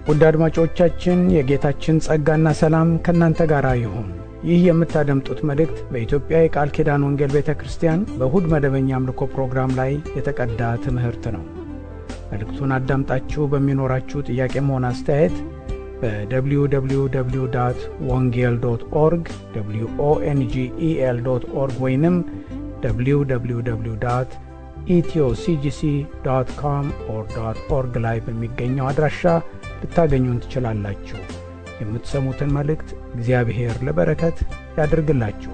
ውድ አድማጮቻችን የጌታችን ጸጋና ሰላም ከእናንተ ጋር ይሁን። ይህ የምታደምጡት መልእክት በኢትዮጵያ የቃል ኪዳን ወንጌል ቤተ ክርስቲያን በእሁድ መደበኛ አምልኮ ፕሮግራም ላይ የተቀዳ ትምህርት ነው። መልእክቱን አዳምጣችሁ በሚኖራችሁ ጥያቄም ሆነ አስተያየት በwww ወንጌል ዶት ኦርግ ኦንጌል ዶት ኦርግ ወይንም www ኢትዮሲጂሲ ዶት ኮም ኦር ዶት ኦርግ ላይ በሚገኘው አድራሻ ልታገኙን ትችላላችሁ። የምትሰሙትን መልእክት እግዚአብሔር ለበረከት ያድርግላችሁ።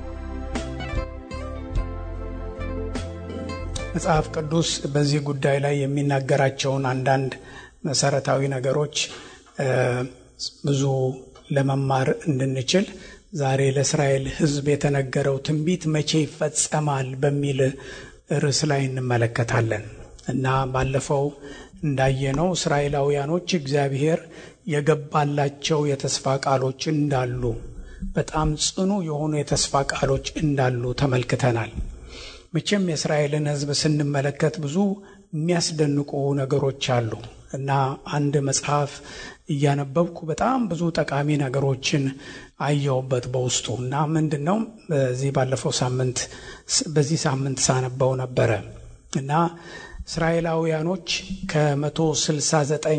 መጽሐፍ ቅዱስ በዚህ ጉዳይ ላይ የሚናገራቸውን አንዳንድ መሰረታዊ ነገሮች ብዙ ለመማር እንድንችል ዛሬ ለእስራኤል ሕዝብ የተነገረው ትንቢት መቼ ይፈጸማል በሚል ርዕስ ላይ እንመለከታለን እና ባለፈው እንዳየነው እስራኤላውያኖች እግዚአብሔር የገባላቸው የተስፋ ቃሎች እንዳሉ በጣም ጽኑ የሆኑ የተስፋ ቃሎች እንዳሉ ተመልክተናል። መቼም የእስራኤልን ሕዝብ ስንመለከት ብዙ የሚያስደንቁ ነገሮች አሉ እና አንድ መጽሐፍ እያነበብኩ በጣም ብዙ ጠቃሚ ነገሮችን አየውበት በውስጡ እና ምንድን ነው በዚህ ባለፈው ሳምንት በዚህ ሳምንት ሳነበው ነበረ እና እስራኤላውያኖች ከመቶ ስልሳ ዘጠኝ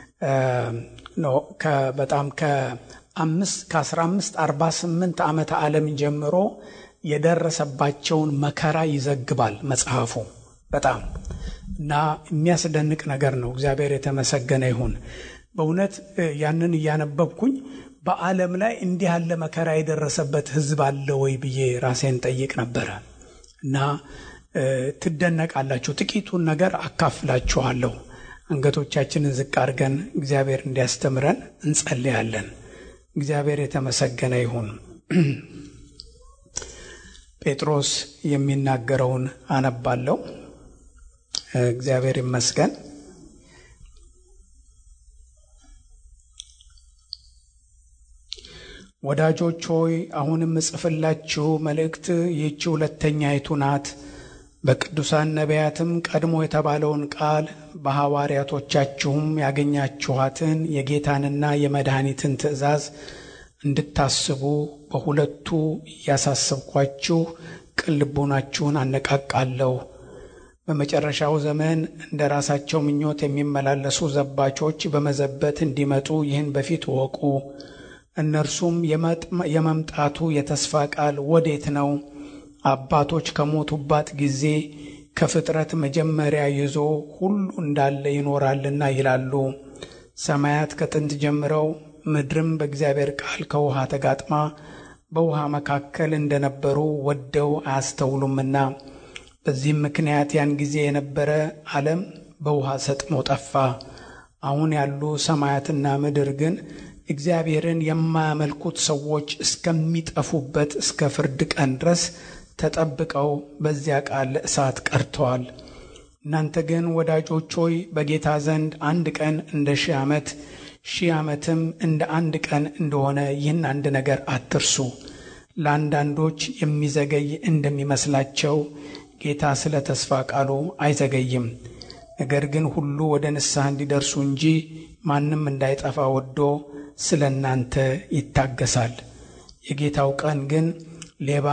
በጣም ከአምስት ከአስራ አምስት አርባ ስምንት ዓመተ ዓለም ጀምሮ የደረሰባቸውን መከራ ይዘግባል መጽሐፉ በጣም እና የሚያስደንቅ ነገር ነው። እግዚአብሔር የተመሰገነ ይሁን። በእውነት ያንን እያነበብኩኝ በዓለም ላይ እንዲህ ያለ መከራ የደረሰበት ሕዝብ አለ ወይ ብዬ ራሴን ጠይቅ ነበረ እና ትደነቃላችሁ። ጥቂቱን ነገር አካፍላችኋለሁ። አንገቶቻችንን ዝቅ አድርገን እግዚአብሔር እንዲያስተምረን እንጸልያለን። እግዚአብሔር የተመሰገነ ይሁን። ጴጥሮስ የሚናገረውን አነባለሁ። እግዚአብሔር ይመስገን። ወዳጆች ሆይ አሁንም እጽፍላችሁ መልእክት ይህች ሁለተኛይቱ ናት። በቅዱሳን ነቢያትም ቀድሞ የተባለውን ቃል በሐዋርያቶቻችሁም ያገኛችኋትን የጌታንና የመድኃኒትን ትእዛዝ እንድታስቡ በሁለቱ እያሳሰብኳችሁ ቅን ልቦናችሁን አነቃቃለሁ። በመጨረሻው ዘመን እንደ ራሳቸው ምኞት የሚመላለሱ ዘባቾች በመዘበት እንዲመጡ ይህን በፊት እወቁ። እነርሱም የመምጣቱ የተስፋ ቃል ወዴት ነው? አባቶች ከሞቱባት ጊዜ ከፍጥረት መጀመሪያ ይዞ ሁሉ እንዳለ ይኖራልና ይላሉ። ሰማያት ከጥንት ጀምረው ምድርም በእግዚአብሔር ቃል ከውሃ ተጋጥማ በውሃ መካከል እንደነበሩ ወደው አያስተውሉምና በዚህም ምክንያት ያን ጊዜ የነበረ ዓለም በውሃ ሰጥሞ ጠፋ። አሁን ያሉ ሰማያትና ምድር ግን እግዚአብሔርን የማያመልኩት ሰዎች እስከሚጠፉበት እስከ ፍርድ ቀን ድረስ ተጠብቀው በዚያ ቃል ለእሳት ቀርተዋል። እናንተ ግን ወዳጆች ሆይ በጌታ ዘንድ አንድ ቀን እንደ ሺህ ዓመት ሺህ ዓመትም እንደ አንድ ቀን እንደሆነ ይህን አንድ ነገር አትርሱ። ለአንዳንዶች የሚዘገይ እንደሚመስላቸው ጌታ ስለ ተስፋ ቃሉ አይዘገይም። ነገር ግን ሁሉ ወደ ንስሐ እንዲደርሱ እንጂ ማንም እንዳይጠፋ ወዶ ስለ እናንተ ይታገሳል። የጌታው ቀን ግን ሌባ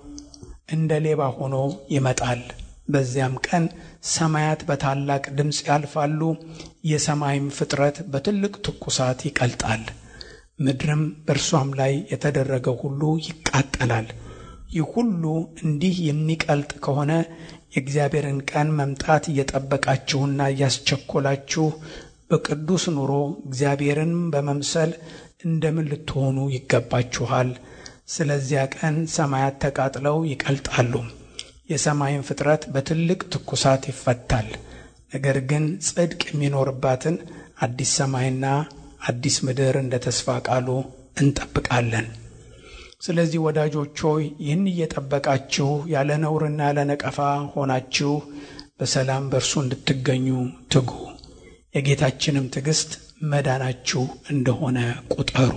እንደ ሌባ ሆኖ ይመጣል። በዚያም ቀን ሰማያት በታላቅ ድምፅ ያልፋሉ፣ የሰማይም ፍጥረት በትልቅ ትኩሳት ይቀልጣል፣ ምድርም በእርሷም ላይ የተደረገው ሁሉ ይቃጠላል። ይህ ሁሉ እንዲህ የሚቀልጥ ከሆነ የእግዚአብሔርን ቀን መምጣት እየጠበቃችሁና እያስቸኮላችሁ በቅዱስ ኑሮ እግዚአብሔርን በመምሰል እንደምን ልትሆኑ ይገባችኋል። ስለዚያ ቀን ሰማያት ተቃጥለው ይቀልጣሉ፣ የሰማይን ፍጥረት በትልቅ ትኩሳት ይፈታል። ነገር ግን ጽድቅ የሚኖርባትን አዲስ ሰማይና አዲስ ምድር እንደ ተስፋ ቃሉ እንጠብቃለን። ስለዚህ ወዳጆች ሆይ ይህን እየጠበቃችሁ ያለ ነውርና ያለ ነቀፋ ሆናችሁ በሰላም በእርሱ እንድትገኙ ትጉ። የጌታችንም ትዕግሥት መዳናችሁ እንደሆነ ቁጠሩ።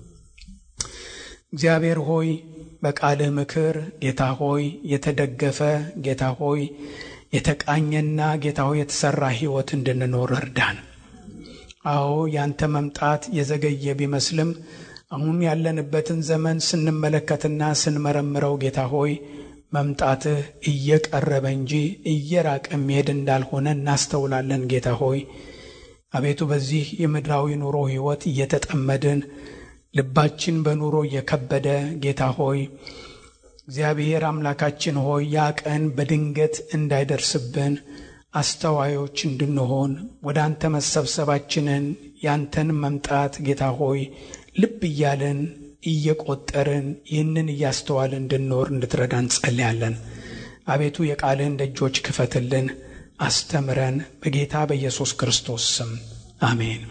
እግዚአብሔር ሆይ በቃልህ ምክር ጌታ ሆይ የተደገፈ ጌታ ሆይ የተቃኘና ጌታ ሆይ የተሠራ ሕይወት እንድንኖር እርዳን። አዎ ያንተ መምጣት የዘገየ ቢመስልም አሁን ያለንበትን ዘመን ስንመለከትና ስንመረምረው ጌታ ሆይ መምጣትህ እየቀረበ እንጂ እየራቀ መሄድ እንዳልሆነ እናስተውላለን። ጌታ ሆይ አቤቱ በዚህ የምድራዊ ኑሮ ሕይወት እየተጠመድን ልባችን በኑሮ እየከበደ ጌታ ሆይ እግዚአብሔር አምላካችን ሆይ ያ ቀን በድንገት እንዳይደርስብን አስተዋዮች እንድንሆን ወደ አንተ መሰብሰባችንን ያንተን መምጣት ጌታ ሆይ ልብ እያልን እየቆጠርን ይህንን እያስተዋል እንድንኖር እንድትረዳ እንጸልያለን። አቤቱ የቃልህን ደጆች ክፈትልን፣ አስተምረን፣ በጌታ በኢየሱስ ክርስቶስ ስም አሜን።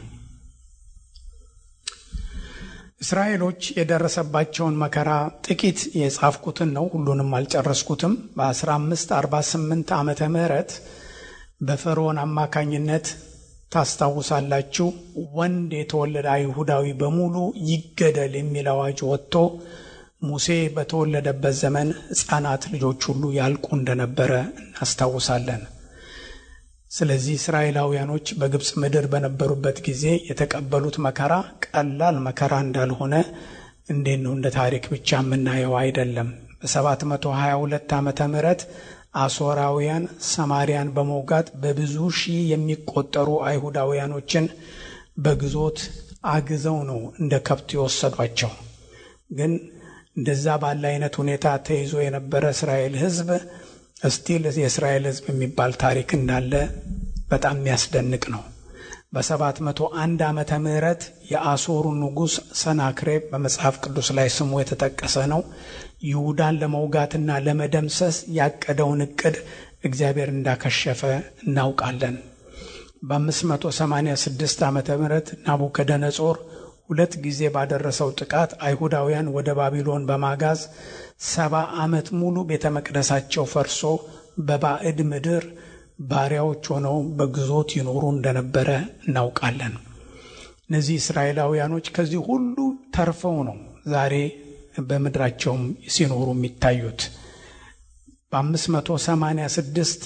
እስራኤሎች የደረሰባቸውን መከራ ጥቂት የጻፍኩትን ነው፣ ሁሉንም አልጨረስኩትም። በ1548 ዓመተ ምህረት በፈርዖን አማካኝነት ታስታውሳላችሁ፣ ወንድ የተወለደ አይሁዳዊ በሙሉ ይገደል የሚል አዋጅ ወጥቶ ሙሴ በተወለደበት ዘመን ሕፃናት ልጆች ሁሉ ያልቁ እንደነበረ እናስታውሳለን። ስለዚህ እስራኤላውያኖች በግብፅ ምድር በነበሩበት ጊዜ የተቀበሉት መከራ ቀላል መከራ እንዳልሆነ እንዴት ነው እንደ ታሪክ ብቻ የምናየው አይደለም። በ722 ዓመተ ምህረት አሦራውያን ሰማሪያን በመውጋት በብዙ ሺህ የሚቆጠሩ አይሁዳውያኖችን በግዞት አግዘው ነው እንደ ከብት የወሰዷቸው። ግን እንደዛ ባለ አይነት ሁኔታ ተይዞ የነበረ እስራኤል ሕዝብ እስቲል የእስራኤል ሕዝብ የሚባል ታሪክ እንዳለ በጣም የሚያስደንቅ ነው። በሰባት መቶ አንድ ዓመተ ምህረት የአሦሩ ንጉሥ ሰናክሬብ በመጽሐፍ ቅዱስ ላይ ስሙ የተጠቀሰ ነው። ይሁዳን ለመውጋትና ለመደምሰስ ያቀደውን እቅድ እግዚአብሔር እንዳከሸፈ እናውቃለን። በ586 ዓመተ ምህረት ናቡከደነጾር ሁለት ጊዜ ባደረሰው ጥቃት አይሁዳውያን ወደ ባቢሎን በማጋዝ ሰባ ዓመት ሙሉ ቤተ መቅደሳቸው ፈርሶ በባዕድ ምድር ባሪያዎች ሆነው በግዞት ይኖሩ እንደነበረ እናውቃለን። እነዚህ እስራኤላውያኖች ከዚህ ሁሉ ተርፈው ነው ዛሬ በምድራቸውም ሲኖሩ የሚታዩት። በ586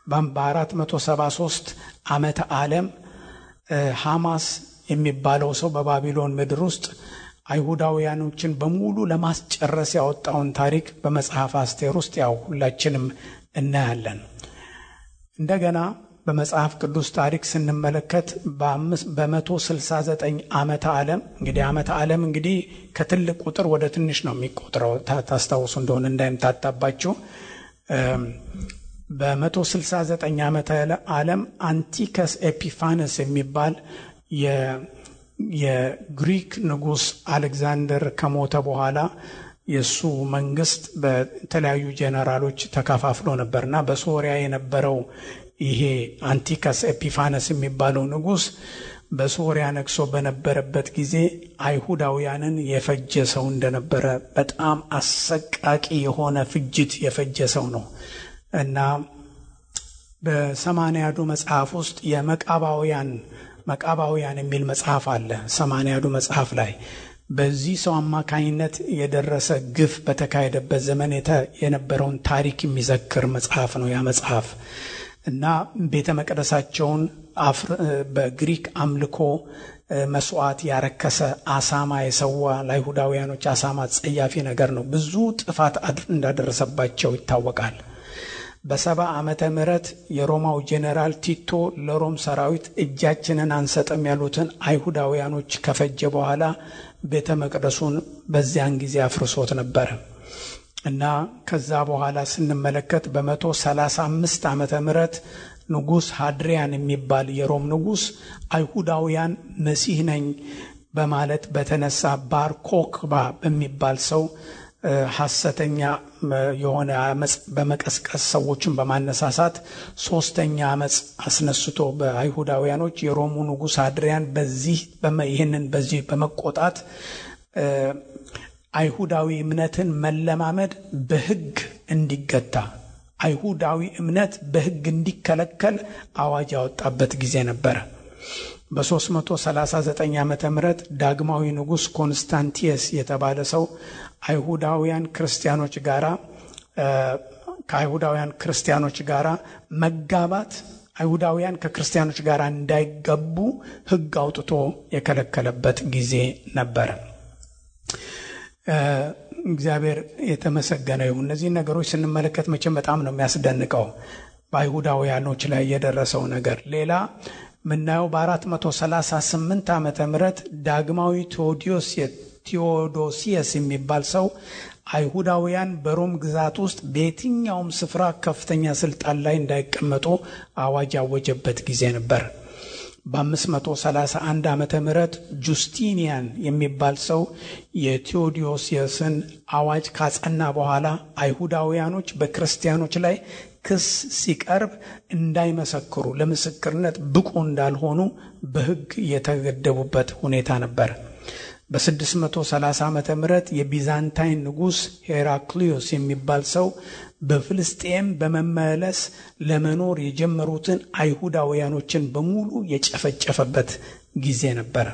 በ473 ዓመተ ዓለም ሐማስ የሚባለው ሰው በባቢሎን ምድር ውስጥ አይሁዳውያኖችን በሙሉ ለማስጨረስ ያወጣውን ታሪክ በመጽሐፍ አስቴር ውስጥ ያው ሁላችንም እናያለን። እንደገና በመጽሐፍ ቅዱስ ታሪክ ስንመለከት በመቶ ስልሳ ዘጠኝ ዓመተ ዓለም እንግዲህ ዓመተ ዓለም እንግዲህ ከትልቅ ቁጥር ወደ ትንሽ ነው የሚቆጥረው ታስታውሱ እንደሆነ እንዳይምታታባችሁ በመቶ ስልሳ ዘጠኝ ዓመተ ዓለም አንቲከስ ኤፒፋነስ የሚባል የግሪክ ንጉሥ አሌክዛንደር ከሞተ በኋላ የእሱ መንግስት በተለያዩ ጄኔራሎች ተከፋፍሎ ነበርና በሶሪያ የነበረው ይሄ አንቲከስ ኤፒፋነስ የሚባለው ንጉሥ በሶሪያ ነግሶ በነበረበት ጊዜ አይሁዳውያንን የፈጀ ሰው እንደነበረ በጣም አሰቃቂ የሆነ ፍጅት የፈጀ ሰው ነው እና በሰማንያዱ መጽሐፍ ውስጥ የመቃባውያን መቃባውያን የሚል መጽሐፍ አለ። ሰማንያዱ መጽሐፍ ላይ በዚህ ሰው አማካኝነት የደረሰ ግፍ በተካሄደበት ዘመን የነበረውን ታሪክ የሚዘክር መጽሐፍ ነው ያ መጽሐፍ እና ቤተ መቅደሳቸውን በግሪክ አምልኮ መስዋዕት ያረከሰ አሳማ የሰዋ ለአይሁዳውያኖች አሳማ ጸያፊ ነገር ነው። ብዙ ጥፋት እንዳደረሰባቸው ይታወቃል። በሰባ ዓመተ ምህረት የሮማው ጄኔራል ቲቶ ለሮም ሰራዊት እጃችንን አንሰጥም ያሉትን አይሁዳውያኖች ከፈጀ በኋላ ቤተ መቅደሱን በዚያን ጊዜ አፍርሶት ነበረ እና ከዛ በኋላ ስንመለከት በመቶ ሰላሳ አምስት ዓመተ ምህረት ንጉሥ ሃድሪያን የሚባል የሮም ንጉሥ አይሁዳውያን መሲህ ነኝ በማለት በተነሳ ባር ኮክባ በሚባል ሰው ሐሰተኛ የሆነ አመፅ በመቀስቀስ ሰዎችን በማነሳሳት ሶስተኛ አመፅ አስነስቶ በአይሁዳውያኖች የሮሙ ንጉሥ አድሪያን በዚህ ይህንን በዚህ በመቆጣት አይሁዳዊ እምነትን መለማመድ በሕግ እንዲገታ አይሁዳዊ እምነት በሕግ እንዲከለከል አዋጅ ያወጣበት ጊዜ ነበረ። በ339 ዓ ም ዳግማዊ ንጉሥ ኮንስታንቲየስ የተባለ ሰው አይሁዳውያን ክርስቲያኖች ጋራ ከአይሁዳውያን ክርስቲያኖች ጋር መጋባት አይሁዳውያን ከክርስቲያኖች ጋር እንዳይገቡ ሕግ አውጥቶ የከለከለበት ጊዜ ነበረ። እግዚአብሔር የተመሰገነ ይሁን። እነዚህ ነገሮች ስንመለከት መቼም በጣም ነው የሚያስደንቀው በአይሁዳውያኖች ላይ የደረሰው ነገር። ሌላ የምናየው በ438 ዓመተ ምህረት ዳግማዊ ቴዎዶሲየስ የሚባል ሰው አይሁዳውያን በሮም ግዛት ውስጥ በየትኛውም ስፍራ ከፍተኛ ስልጣን ላይ እንዳይቀመጡ አዋጅ ያወጀበት ጊዜ ነበር። በ531 ዓመተ ምህረት ጁስቲኒያን የሚባል ሰው የቴዎዶሲየስን አዋጅ ካጸና በኋላ አይሁዳውያኖች በክርስቲያኖች ላይ ክስ ሲቀርብ እንዳይመሰክሩ ለምስክርነት ብቁ እንዳልሆኑ በሕግ የተገደቡበት ሁኔታ ነበር። በ630 ዓመተ ምህረት የቢዛንታይን ንጉሥ ሄራክሊዮስ የሚባል ሰው በፍልስጤም በመመለስ ለመኖር የጀመሩትን አይሁዳውያኖችን በሙሉ የጨፈጨፈበት ጊዜ ነበረ።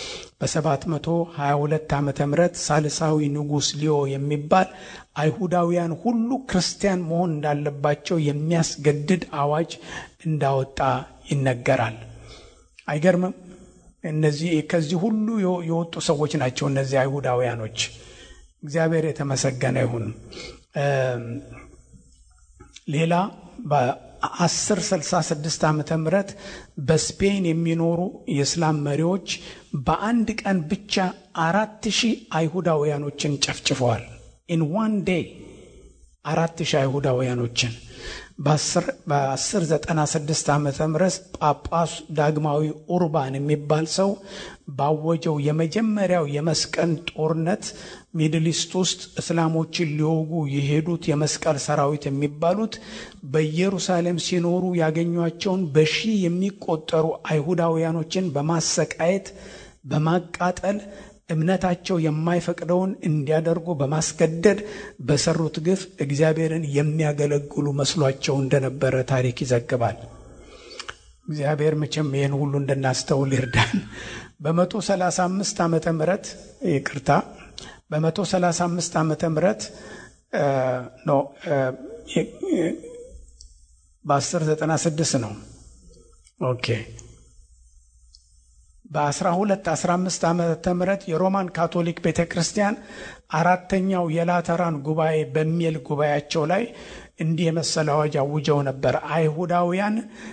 በ722 ዓመተ ምህረት ሳልሳዊ ንጉሥ ሊዮ የሚባል አይሁዳውያን ሁሉ ክርስቲያን መሆን እንዳለባቸው የሚያስገድድ አዋጅ እንዳወጣ ይነገራል። አይገርምም? እነዚህ ከዚህ ሁሉ የወጡ ሰዎች ናቸው እነዚህ አይሁዳውያኖች። እግዚአብሔር የተመሰገነ ይሁን። ሌላ በ1066 ዓመተ ምህረት በስፔን የሚኖሩ የእስላም መሪዎች በአንድ ቀን ብቻ አራት ሺህ አይሁዳውያኖችን ጨፍጭፈዋል። ኢን ዋን ዴይ አራት ሺህ አይሁዳውያኖችን በ1096 ዓመተ ምህረት ጳጳሱ ዳግማዊ ኡርባን የሚባል ሰው ባወጀው የመጀመሪያው የመስቀል ጦርነት ሚድል ኢስት ውስጥ እስላሞችን ሊወጉ የሄዱት የመስቀል ሰራዊት የሚባሉት በኢየሩሳሌም ሲኖሩ ያገኟቸውን በሺህ የሚቆጠሩ አይሁዳውያኖችን በማሰቃየት በማቃጠል እምነታቸው የማይፈቅደውን እንዲያደርጉ በማስገደድ በሰሩት ግፍ እግዚአብሔርን የሚያገለግሉ መስሏቸው እንደነበረ ታሪክ ይዘግባል። እግዚአብሔር መቼም ይህን ሁሉ እንድናስተውል ይርዳን። በመቶ ሰላሳ አምስት ዓመተ ምህረት ይቅርታ፣ በመቶ ሰላሳ አምስት ዓመተ ምህረት ነው በአስር ዘጠና ስድስት ነው ኦኬ በ1215 ዓመተ ምህረት የሮማን ካቶሊክ ቤተ ክርስቲያን አራተኛው የላተራን ጉባኤ በሚል ጉባኤያቸው ላይ እንዲህ የመሰለ አዋጅ አውጀው ነበር። አይሁዳውያን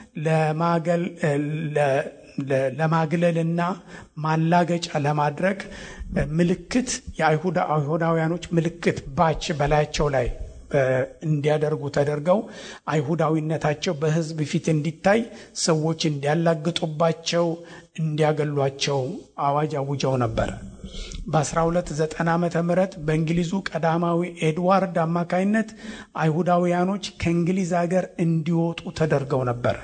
ለማግለልና ማላገጫ ለማድረግ ምልክት የአይሁዳውያኖች ምልክት ባች በላያቸው ላይ እንዲያደርጉ ተደርገው አይሁዳዊነታቸው በሕዝብ ፊት እንዲታይ ሰዎች እንዲያላግጡባቸው እንዲያገሏቸው አዋጅ አውጀው ነበር። በ1290 ዓመተ ምህረት በእንግሊዙ ቀዳማዊ ኤድዋርድ አማካይነት አይሁዳውያኖች ከእንግሊዝ ሀገር እንዲወጡ ተደርገው ነበር።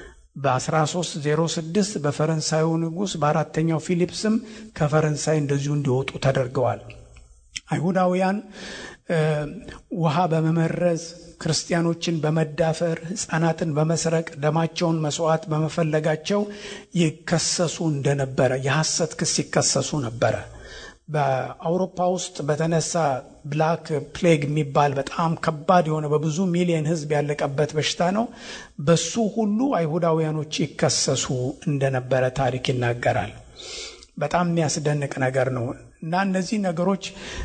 በ1306 በፈረንሳዩ ንጉሥ በአራተኛው ፊሊፕስም ከፈረንሳይ እንደዚሁ እንዲወጡ ተደርገዋል። አይሁዳውያን ውሃ በመመረዝ ክርስቲያኖችን በመዳፈር ሕፃናትን በመስረቅ ደማቸውን መስዋዕት በመፈለጋቸው ይከሰሱ እንደነበረ የሐሰት ክስ ይከሰሱ ነበረ። በአውሮፓ ውስጥ በተነሳ ብላክ ፕሌግ የሚባል በጣም ከባድ የሆነ በብዙ ሚሊዮን ሕዝብ ያለቀበት በሽታ ነው። በሱ ሁሉ አይሁዳውያኖች ይከሰሱ እንደነበረ ታሪክ ይናገራል። በጣም የሚያስደንቅ ነገር ነው እና እነዚህ ነገሮች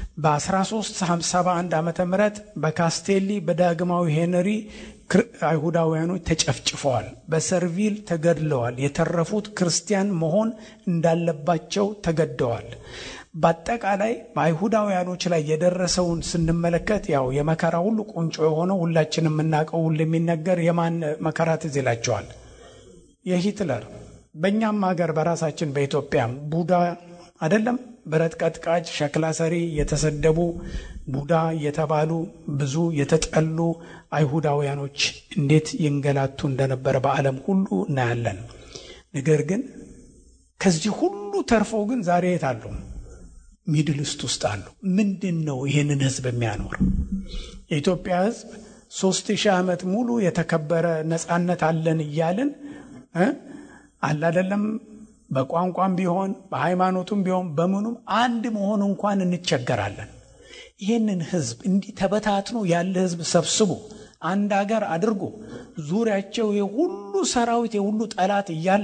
በ1371 ዓመተ ምህረት በካስቴሊ በዳግማዊ ሄንሪ አይሁዳውያኖች ተጨፍጭፈዋል፣ በሰርቪል ተገድለዋል። የተረፉት ክርስቲያን መሆን እንዳለባቸው ተገደዋል። በአጠቃላይ በአይሁዳውያኖች ላይ የደረሰውን ስንመለከት ያው የመከራ ሁሉ ቁንጮ የሆነው ሁላችን የምናውቀው ሁሉ የሚነገር የማን መከራ ትዝ ይላቸዋል? የሂትለር በእኛም ሀገር በራሳችን በኢትዮጵያም ቡዳ አይደለም ብረት ቀጥቃጭ፣ ሸክላ ሰሪ የተሰደቡ ቡዳ የተባሉ ብዙ የተጠሉ አይሁዳውያኖች እንዴት ይንገላቱ እንደነበረ በዓለም ሁሉ እናያለን። ነገር ግን ከዚህ ሁሉ ተርፈው ግን ዛሬ የት አሉ? ሚድል ኢስት ውስጥ አሉ። ምንድን ነው ይህንን ህዝብ የሚያኖር? የኢትዮጵያ ህዝብ ሶስት ሺህ ዓመት ሙሉ የተከበረ ነፃነት አለን እያልን አለ አይደለም በቋንቋም ቢሆን በሃይማኖቱም ቢሆን በምኑም አንድ መሆን እንኳን እንቸገራለን። ይህንን ህዝብ እንዲህ ተበታትኖ ያለ ህዝብ ሰብስቦ አንድ ሀገር አድርጎ ዙሪያቸው የሁሉ ሰራዊት የሁሉ ጠላት እያለ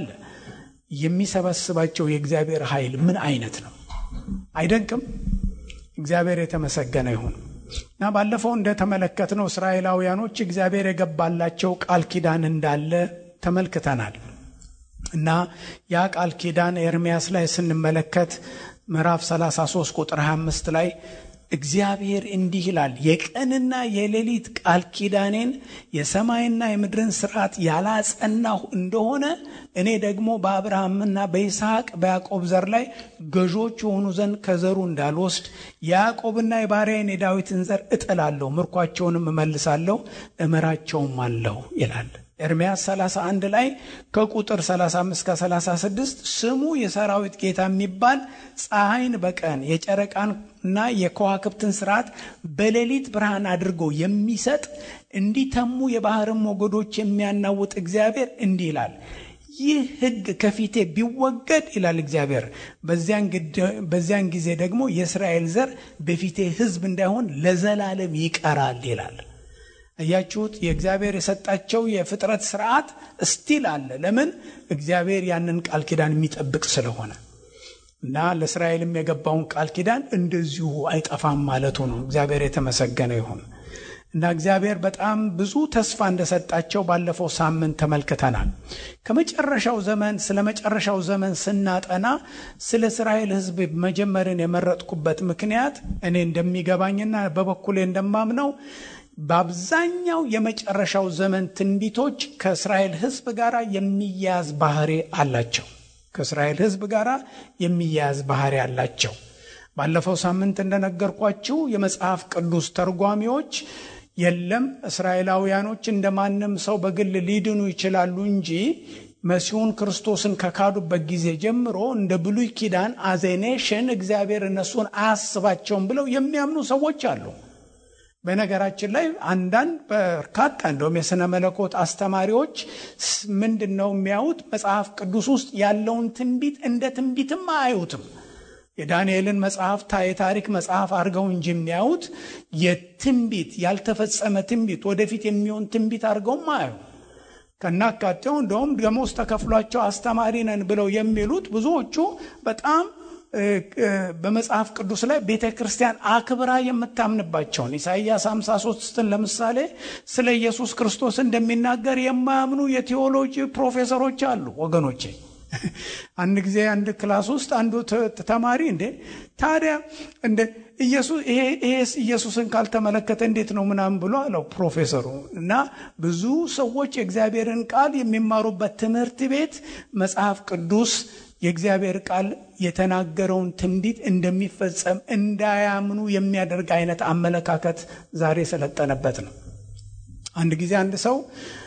የሚሰበስባቸው የእግዚአብሔር ኃይል ምን አይነት ነው? አይደንቅም? እግዚአብሔር የተመሰገነ ይሁን እና ባለፈው እንደተመለከትነው እስራኤላውያኖች እግዚአብሔር የገባላቸው ቃል ኪዳን እንዳለ ተመልክተናል እና ያ ቃል ኪዳን ኤርሚያስ ላይ ስንመለከት ምዕራፍ 33 ቁጥር 25 ላይ እግዚአብሔር እንዲህ ይላል፣ የቀንና የሌሊት ቃል ኪዳኔን የሰማይና የምድርን ስርዓት ያላጸናሁ እንደሆነ እኔ ደግሞ በአብርሃምና በይስሐቅ በያዕቆብ ዘር ላይ ገዦች የሆኑ ዘንድ ከዘሩ እንዳልወስድ የያዕቆብና የባሪያዬን የዳዊትን ዘር እጥላለሁ፣ ምርኳቸውንም እመልሳለሁ፣ እምራቸውም አለሁ ይላል። ኤርምያስ 31 ላይ ከቁጥር 35 ከ36 ስሙ የሰራዊት ጌታ የሚባል ፀሐይን በቀን የጨረቃንና የከዋክብትን ስርዓት በሌሊት ብርሃን አድርጎ የሚሰጥ እንዲተሙ የባህርን ሞገዶች የሚያናውጥ እግዚአብሔር እንዲህ ይላል ይህ ሕግ ከፊቴ ቢወገድ ይላል እግዚአብሔር፣ በዚያን ጊዜ ደግሞ የእስራኤል ዘር በፊቴ ሕዝብ እንዳይሆን ለዘላለም ይቀራል ይላል። እያችሁት የእግዚአብሔር የሰጣቸው የፍጥረት ስርዓት እስቲል አለ። ለምን? እግዚአብሔር ያንን ቃል ኪዳን የሚጠብቅ ስለሆነ እና ለእስራኤልም የገባውን ቃል ኪዳን እንደዚሁ አይጠፋም ማለቱ ነው። እግዚአብሔር የተመሰገነ ይሁን እና እግዚአብሔር በጣም ብዙ ተስፋ እንደሰጣቸው ባለፈው ሳምንት ተመልክተናል። ከመጨረሻው ዘመን ስለ መጨረሻው ዘመን ስናጠና ስለ እስራኤል ሕዝብ መጀመርን የመረጥኩበት ምክንያት እኔ እንደሚገባኝና በበኩሌ እንደማምነው በአብዛኛው የመጨረሻው ዘመን ትንቢቶች ከእስራኤል ሕዝብ ጋር የሚያያዝ ባህሪ አላቸው። ከእስራኤል ሕዝብ ጋር የሚያያዝ ባህሪ አላቸው። ባለፈው ሳምንት እንደነገርኳችሁ የመጽሐፍ ቅዱስ ተርጓሚዎች የለም እስራኤላውያኖች እንደ ማንም ሰው በግል ሊድኑ ይችላሉ እንጂ መሲሁን ክርስቶስን ከካዱበት ጊዜ ጀምሮ እንደ ብሉይ ኪዳን አዜኔሽን እግዚአብሔር እነሱን አያስባቸውም ብለው የሚያምኑ ሰዎች አሉ። በነገራችን ላይ አንዳንድ በርካታ እንደውም የሥነ መለኮት አስተማሪዎች ምንድን ነው የሚያዩት? መጽሐፍ ቅዱስ ውስጥ ያለውን ትንቢት እንደ ትንቢትም አያዩትም። የዳንኤልን መጽሐፍ የታሪክ መጽሐፍ አድርገው እንጂ የሚያዩት የትንቢት ያልተፈጸመ ትንቢት ወደፊት የሚሆን ትንቢት አድርገውም አያዩ ከናካቴው እንደውም ደሞዝ ተከፍሏቸው አስተማሪ ነን ብለው የሚሉት ብዙዎቹ በጣም በመጽሐፍ ቅዱስ ላይ ቤተ ክርስቲያን አክብራ የምታምንባቸውን ኢሳይያስ 53ን ለምሳሌ ስለ ኢየሱስ ክርስቶስ እንደሚናገር የማያምኑ የቴዎሎጂ ፕሮፌሰሮች አሉ ወገኖቼ። አንድ ጊዜ አንድ ክላስ ውስጥ አንዱ ተማሪ እንዴ ታዲያ እንደ ኢየሱስ ይሄ ኢየሱስን ካልተመለከተ እንዴት ነው ምናምን ብሎ አለው ፕሮፌሰሩ። እና ብዙ ሰዎች የእግዚአብሔርን ቃል የሚማሩበት ትምህርት ቤት መጽሐፍ ቅዱስ የእግዚአብሔር ቃል የተናገረውን ትንቢት እንደሚፈጸም እንዳያምኑ የሚያደርግ አይነት አመለካከት ዛሬ የሰለጠነበት ነው። አንድ ጊዜ አንድ ሰው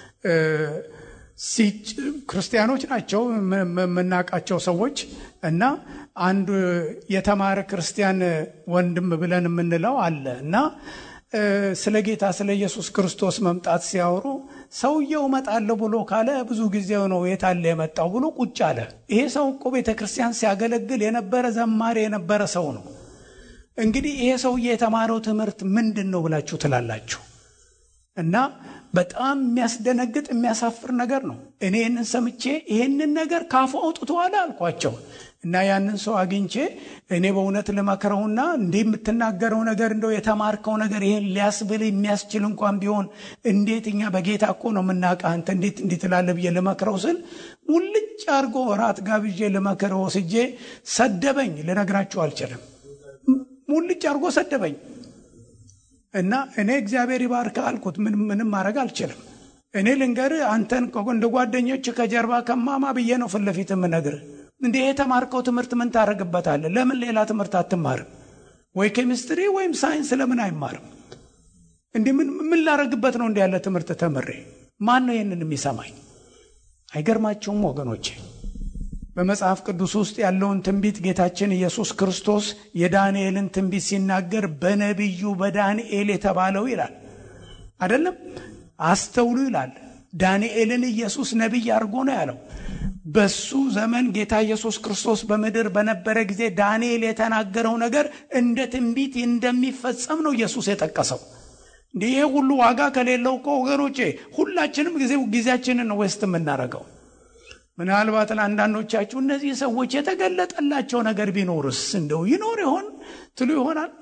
ክርስቲያኖች ናቸው የምናውቃቸው ሰዎች እና አንዱ የተማረ ክርስቲያን ወንድም ብለን የምንለው አለ እና ስለ ጌታ ስለ ኢየሱስ ክርስቶስ መምጣት ሲያወሩ ሰውየው እመጣለሁ ብሎ ካለ ብዙ ጊዜው ነው የታለ የመጣው ብሎ ቁጭ አለ። ይሄ ሰው እኮ ቤተ ክርስቲያን ሲያገለግል የነበረ ዘማሪ የነበረ ሰው ነው። እንግዲህ ይሄ ሰውዬ የተማረው ትምህርት ምንድን ነው ብላችሁ ትላላችሁ? እና በጣም የሚያስደነግጥ የሚያሳፍር ነገር ነው። እኔ ይህንን ሰምቼ ይህንን ነገር ካፉ አውጥተዋል አልኳቸው እና ያንን ሰው አግኝቼ እኔ በእውነት ልመክረውና እንዲህ የምትናገረው ነገር እንደው የተማርከው ነገር ይሄን ሊያስብል የሚያስችል እንኳን ቢሆን እንዴት እኛ በጌታ እኮ ነው የምናውቅህ አንተ እንዴት እንዲህ ትላለህ ብዬ ልመክረው ስል ሙልጭ አድርጎ ራት ጋብዤ ልመክረው ወስጄ ሰደበኝ። ልነግራችሁ አልችልም። ሙልጭ አድርጎ ሰደበኝ። እና እኔ እግዚአብሔር ይባርክ አልኩት። ምንም ማድረግ አልችልም። እኔ ልንገር አንተን እንደ ጓደኞች ከጀርባ ከማማ ብዬ ነው ፊት ለፊት የምነግርህ። እንደ የተማርከው ትምህርት ምን ታደርግበታለህ? ለምን ሌላ ትምህርት አትማርም? ወይ ኬሚስትሪ ወይም ሳይንስ ለምን አይማርም? እንዲህ ምን ላደርግበት ነው? እንዲህ ያለ ትምህርት ተምሬ ማን ነው ይህንን የሚሰማኝ? አይገርማችሁም ወገኖቼ? በመጽሐፍ ቅዱስ ውስጥ ያለውን ትንቢት ጌታችን ኢየሱስ ክርስቶስ የዳንኤልን ትንቢት ሲናገር በነቢዩ በዳንኤል የተባለው ይላል አይደለም። አስተውሉ ይላል። ዳንኤልን ኢየሱስ ነቢይ አድርጎ ነው ያለው። በሱ ዘመን ጌታ ኢየሱስ ክርስቶስ በምድር በነበረ ጊዜ ዳንኤል የተናገረው ነገር እንደ ትንቢት እንደሚፈጸም ነው ኢየሱስ የጠቀሰው። እንዲህ ይሄ ሁሉ ዋጋ ከሌለው እኮ ወገኖቼ ሁላችንም ጊዜ ጊዜያችንን ነው ዌስት የምናደርገው። ምናልባት ለአንዳንዶቻችሁ እነዚህ ሰዎች የተገለጠላቸው ነገር ቢኖርስ እንደው ይኖር ይሆን ትሉ ይሆናል።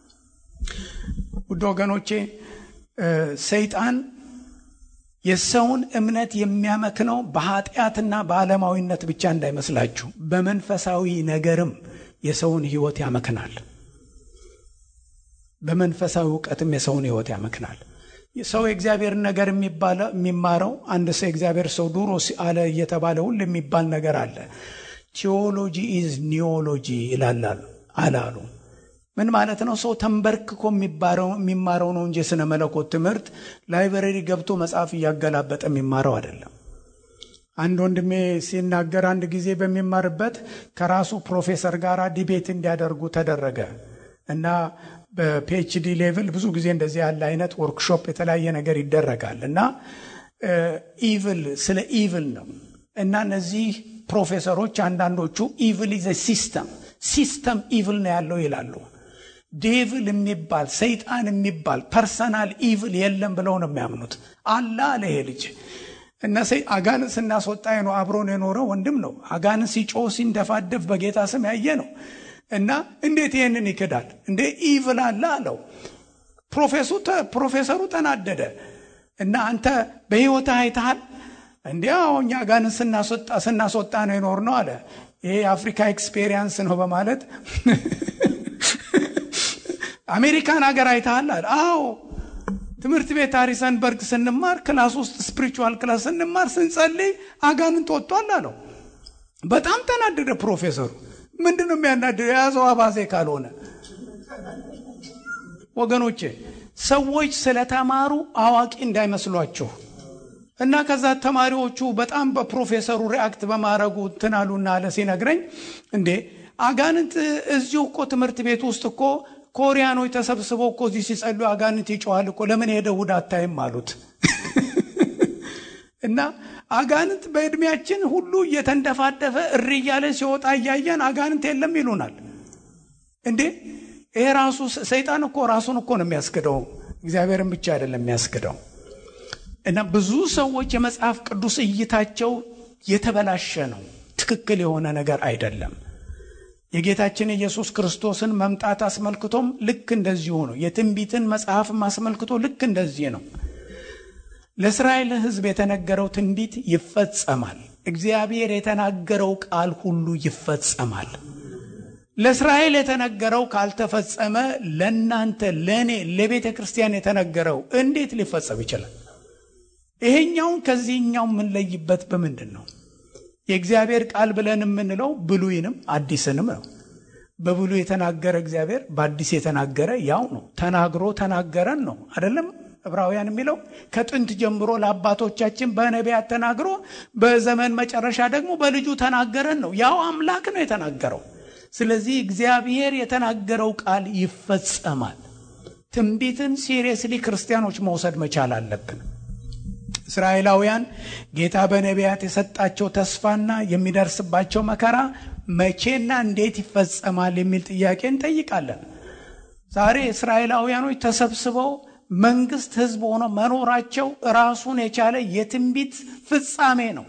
ውድ ወገኖቼ ሰይጣን የሰውን እምነት የሚያመክነው በኃጢአትና በዓለማዊነት ብቻ እንዳይመስላችሁ፣ በመንፈሳዊ ነገርም የሰውን ሕይወት ያመክናል። በመንፈሳዊ እውቀትም የሰውን ሕይወት ያመክናል። ሰው የእግዚአብሔርን ነገር የሚማረው አንድ ሰው የእግዚአብሔር ሰው ዱሮ አለ እየተባለ ሁሉ የሚባል ነገር አለ። ቲዎሎጂ ኢዝ ኒዮሎጂ ይላላሉ አላሉ። ምን ማለት ነው? ሰው ተንበርክኮ የሚማረው ነው እንጂ የሥነ መለኮት ትምህርት ላይብረሪ ገብቶ መጽሐፍ እያገላበጠ የሚማረው አይደለም። አንድ ወንድሜ ሲናገር አንድ ጊዜ በሚማርበት ከራሱ ፕሮፌሰር ጋር ዲቤት እንዲያደርጉ ተደረገ እና በፒኤችዲ ሌቭል ብዙ ጊዜ እንደዚህ ያለ አይነት ወርክሾፕ የተለያየ ነገር ይደረጋል እና ኢቭል ስለ ኢቭል ነው እና እነዚህ ፕሮፌሰሮች አንዳንዶቹ ኢቭል ኢዘ ሲስተም ሲስተም ኢቭል ነው ያለው ይላሉ። ዴቭል የሚባል ሰይጣን የሚባል ፐርሰናል ኢቭል የለም ብለው ነው የሚያምኑት። አላ አለ ይሄ ልጅ እና አጋንን ስናስወጣ ነው አብሮን የኖረው ወንድም ነው። አጋንን ሲጮህ ሲንደፋደፍ በጌታ ስም ያየ ነው። እና እንዴት ይህንን ይክዳል እንዴ? ኢቭል አለ አለው። ፕሮፌሰሩ ተናደደ እና አንተ በሕይወት አይተሃል እንዲ እኛ አጋንን ስናስወጣ ነው የኖር ነው አለ። ይሄ የአፍሪካ ኤክስፔሪየንስ ነው በማለት አሜሪካን ሀገር አይተሃል አለ። አዎ ትምህርት ቤት ሃሪሰንበርግ ስንማር ክላስ ውስጥ ስፒሪቹዋል ክላስ ስንማር ስንጸልይ አጋንንት ወጥቷል አለው። በጣም ተናደደ ፕሮፌሰሩ። ምንድን ነው የሚያናድደው? የያዘው አባዜ ካልሆነ ወገኖቼ፣ ሰዎች ስለተማሩ አዋቂ እንዳይመስሏችሁ እና ከዛ ተማሪዎቹ በጣም በፕሮፌሰሩ ሪአክት በማድረጉ ትናሉና አለ ሲነግረኝ፣ እንዴ አጋንንት እዚሁ እኮ ትምህርት ቤት ውስጥ እኮ ኮሪያኖች ተሰብስበው እኮ እዚህ ሲጸሉ አጋንንት ይጮዋል እኮ ለምን ሄደ እሑድ አታይም አሉት። እና አጋንንት በዕድሜያችን ሁሉ እየተንደፋደፈ እሪ እያለ ሲወጣ እያየን አጋንንት የለም ይሉናል። እንዴ ይሄ ራሱ ሰይጣን እኮ ራሱን እኮ ነው የሚያስክደው፣ እግዚአብሔርን ብቻ አይደለም የሚያስክደው። እና ብዙ ሰዎች የመጽሐፍ ቅዱስ እይታቸው የተበላሸ ነው፣ ትክክል የሆነ ነገር አይደለም። የጌታችን የኢየሱስ ክርስቶስን መምጣት አስመልክቶም ልክ እንደዚሁ ነው። የትንቢትን መጽሐፍም አስመልክቶ ልክ እንደዚህ ነው። ለእስራኤል ሕዝብ የተነገረው ትንቢት ይፈጸማል። እግዚአብሔር የተናገረው ቃል ሁሉ ይፈጸማል። ለእስራኤል የተነገረው ካልተፈጸመ ለእናንተ፣ ለእኔ፣ ለቤተ ክርስቲያን የተነገረው እንዴት ሊፈጸም ይችላል? ይሄኛውን ከዚህኛው የምንለይበት በምንድን ነው? የእግዚአብሔር ቃል ብለን የምንለው ብሉይንም አዲስንም ነው። በብሉይ የተናገረ እግዚአብሔር በአዲስ የተናገረ ያው ነው። ተናግሮ ተናገረን ነው አይደለም? ዕብራውያን የሚለው ከጥንት ጀምሮ ለአባቶቻችን በነቢያት ተናግሮ በዘመን መጨረሻ ደግሞ በልጁ ተናገረን ነው። ያው አምላክ ነው የተናገረው። ስለዚህ እግዚአብሔር የተናገረው ቃል ይፈጸማል። ትንቢትን ሲሪየስሊ ክርስቲያኖች መውሰድ መቻል አለብን። እስራኤላውያን ጌታ በነቢያት የሰጣቸው ተስፋና የሚደርስባቸው መከራ መቼና እንዴት ይፈጸማል የሚል ጥያቄ እንጠይቃለን። ዛሬ እስራኤላውያኖች ተሰብስበው መንግስት፣ ህዝብ ሆነው መኖራቸው ራሱን የቻለ የትንቢት ፍጻሜ ነው።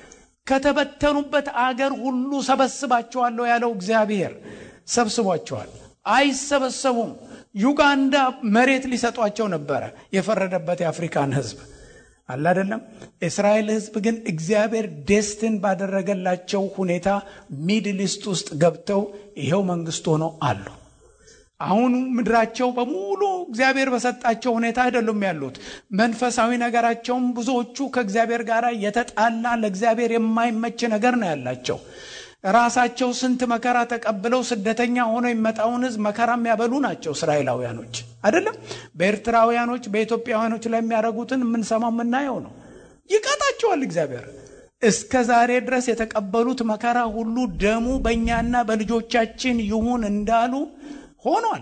ከተበተኑበት አገር ሁሉ ሰበስባቸዋለሁ ያለው እግዚአብሔር ሰብስቧቸዋል። አይሰበሰቡም። ዩጋንዳ መሬት ሊሰጧቸው ነበረ የፈረደበት የአፍሪካን ህዝብ አለ አይደለም። እስራኤል ህዝብ ግን እግዚአብሔር ዴስትን ባደረገላቸው ሁኔታ ሚድል ኢስት ውስጥ ገብተው ይኸው መንግስት ሆነው አሉ። አሁን ምድራቸው በሙሉ እግዚአብሔር በሰጣቸው ሁኔታ አይደሉም ያሉት። መንፈሳዊ ነገራቸውም ብዙዎቹ ከእግዚአብሔር ጋር የተጣላ ለእግዚአብሔር የማይመች ነገር ነው ያላቸው። ራሳቸው ስንት መከራ ተቀብለው ስደተኛ ሆነው የሚመጣውን ህዝብ መከራ የሚያበሉ ናቸው እስራኤላውያኖች አይደለም። በኤርትራውያኖች በኢትዮጵያውያኖች ላይ የሚያደርጉትን የምንሰማው የምናየው ነው። ይቀጣቸዋል እግዚአብሔር። እስከ ዛሬ ድረስ የተቀበሉት መከራ ሁሉ ደሙ በእኛና በልጆቻችን ይሁን እንዳሉ ሆኗል።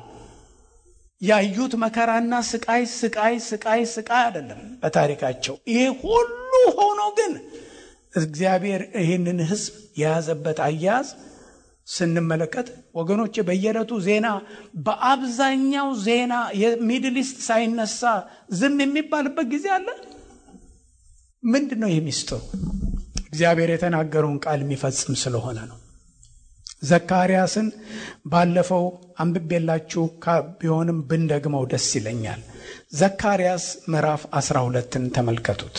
ያዩት መከራና ስቃይ ስቃይ ስቃይ ስቃይ አይደለም በታሪካቸው። ይሄ ሁሉ ሆኖ ግን እግዚአብሔር ይህንን ህዝብ የያዘበት አያያዝ ስንመለከት ወገኖች በየዕለቱ ዜና በአብዛኛው ዜና የሚድል ኢስት ሳይነሳ ዝም የሚባልበት ጊዜ አለ። ምንድን ነው የሚስጥሩ? እግዚአብሔር የተናገረውን ቃል የሚፈጽም ስለሆነ ነው። ዘካርያስን ባለፈው አንብቤላችሁ ቢሆንም ብንደግመው ደስ ይለኛል። ዘካርያስ ምዕራፍ 12ን ተመልከቱት።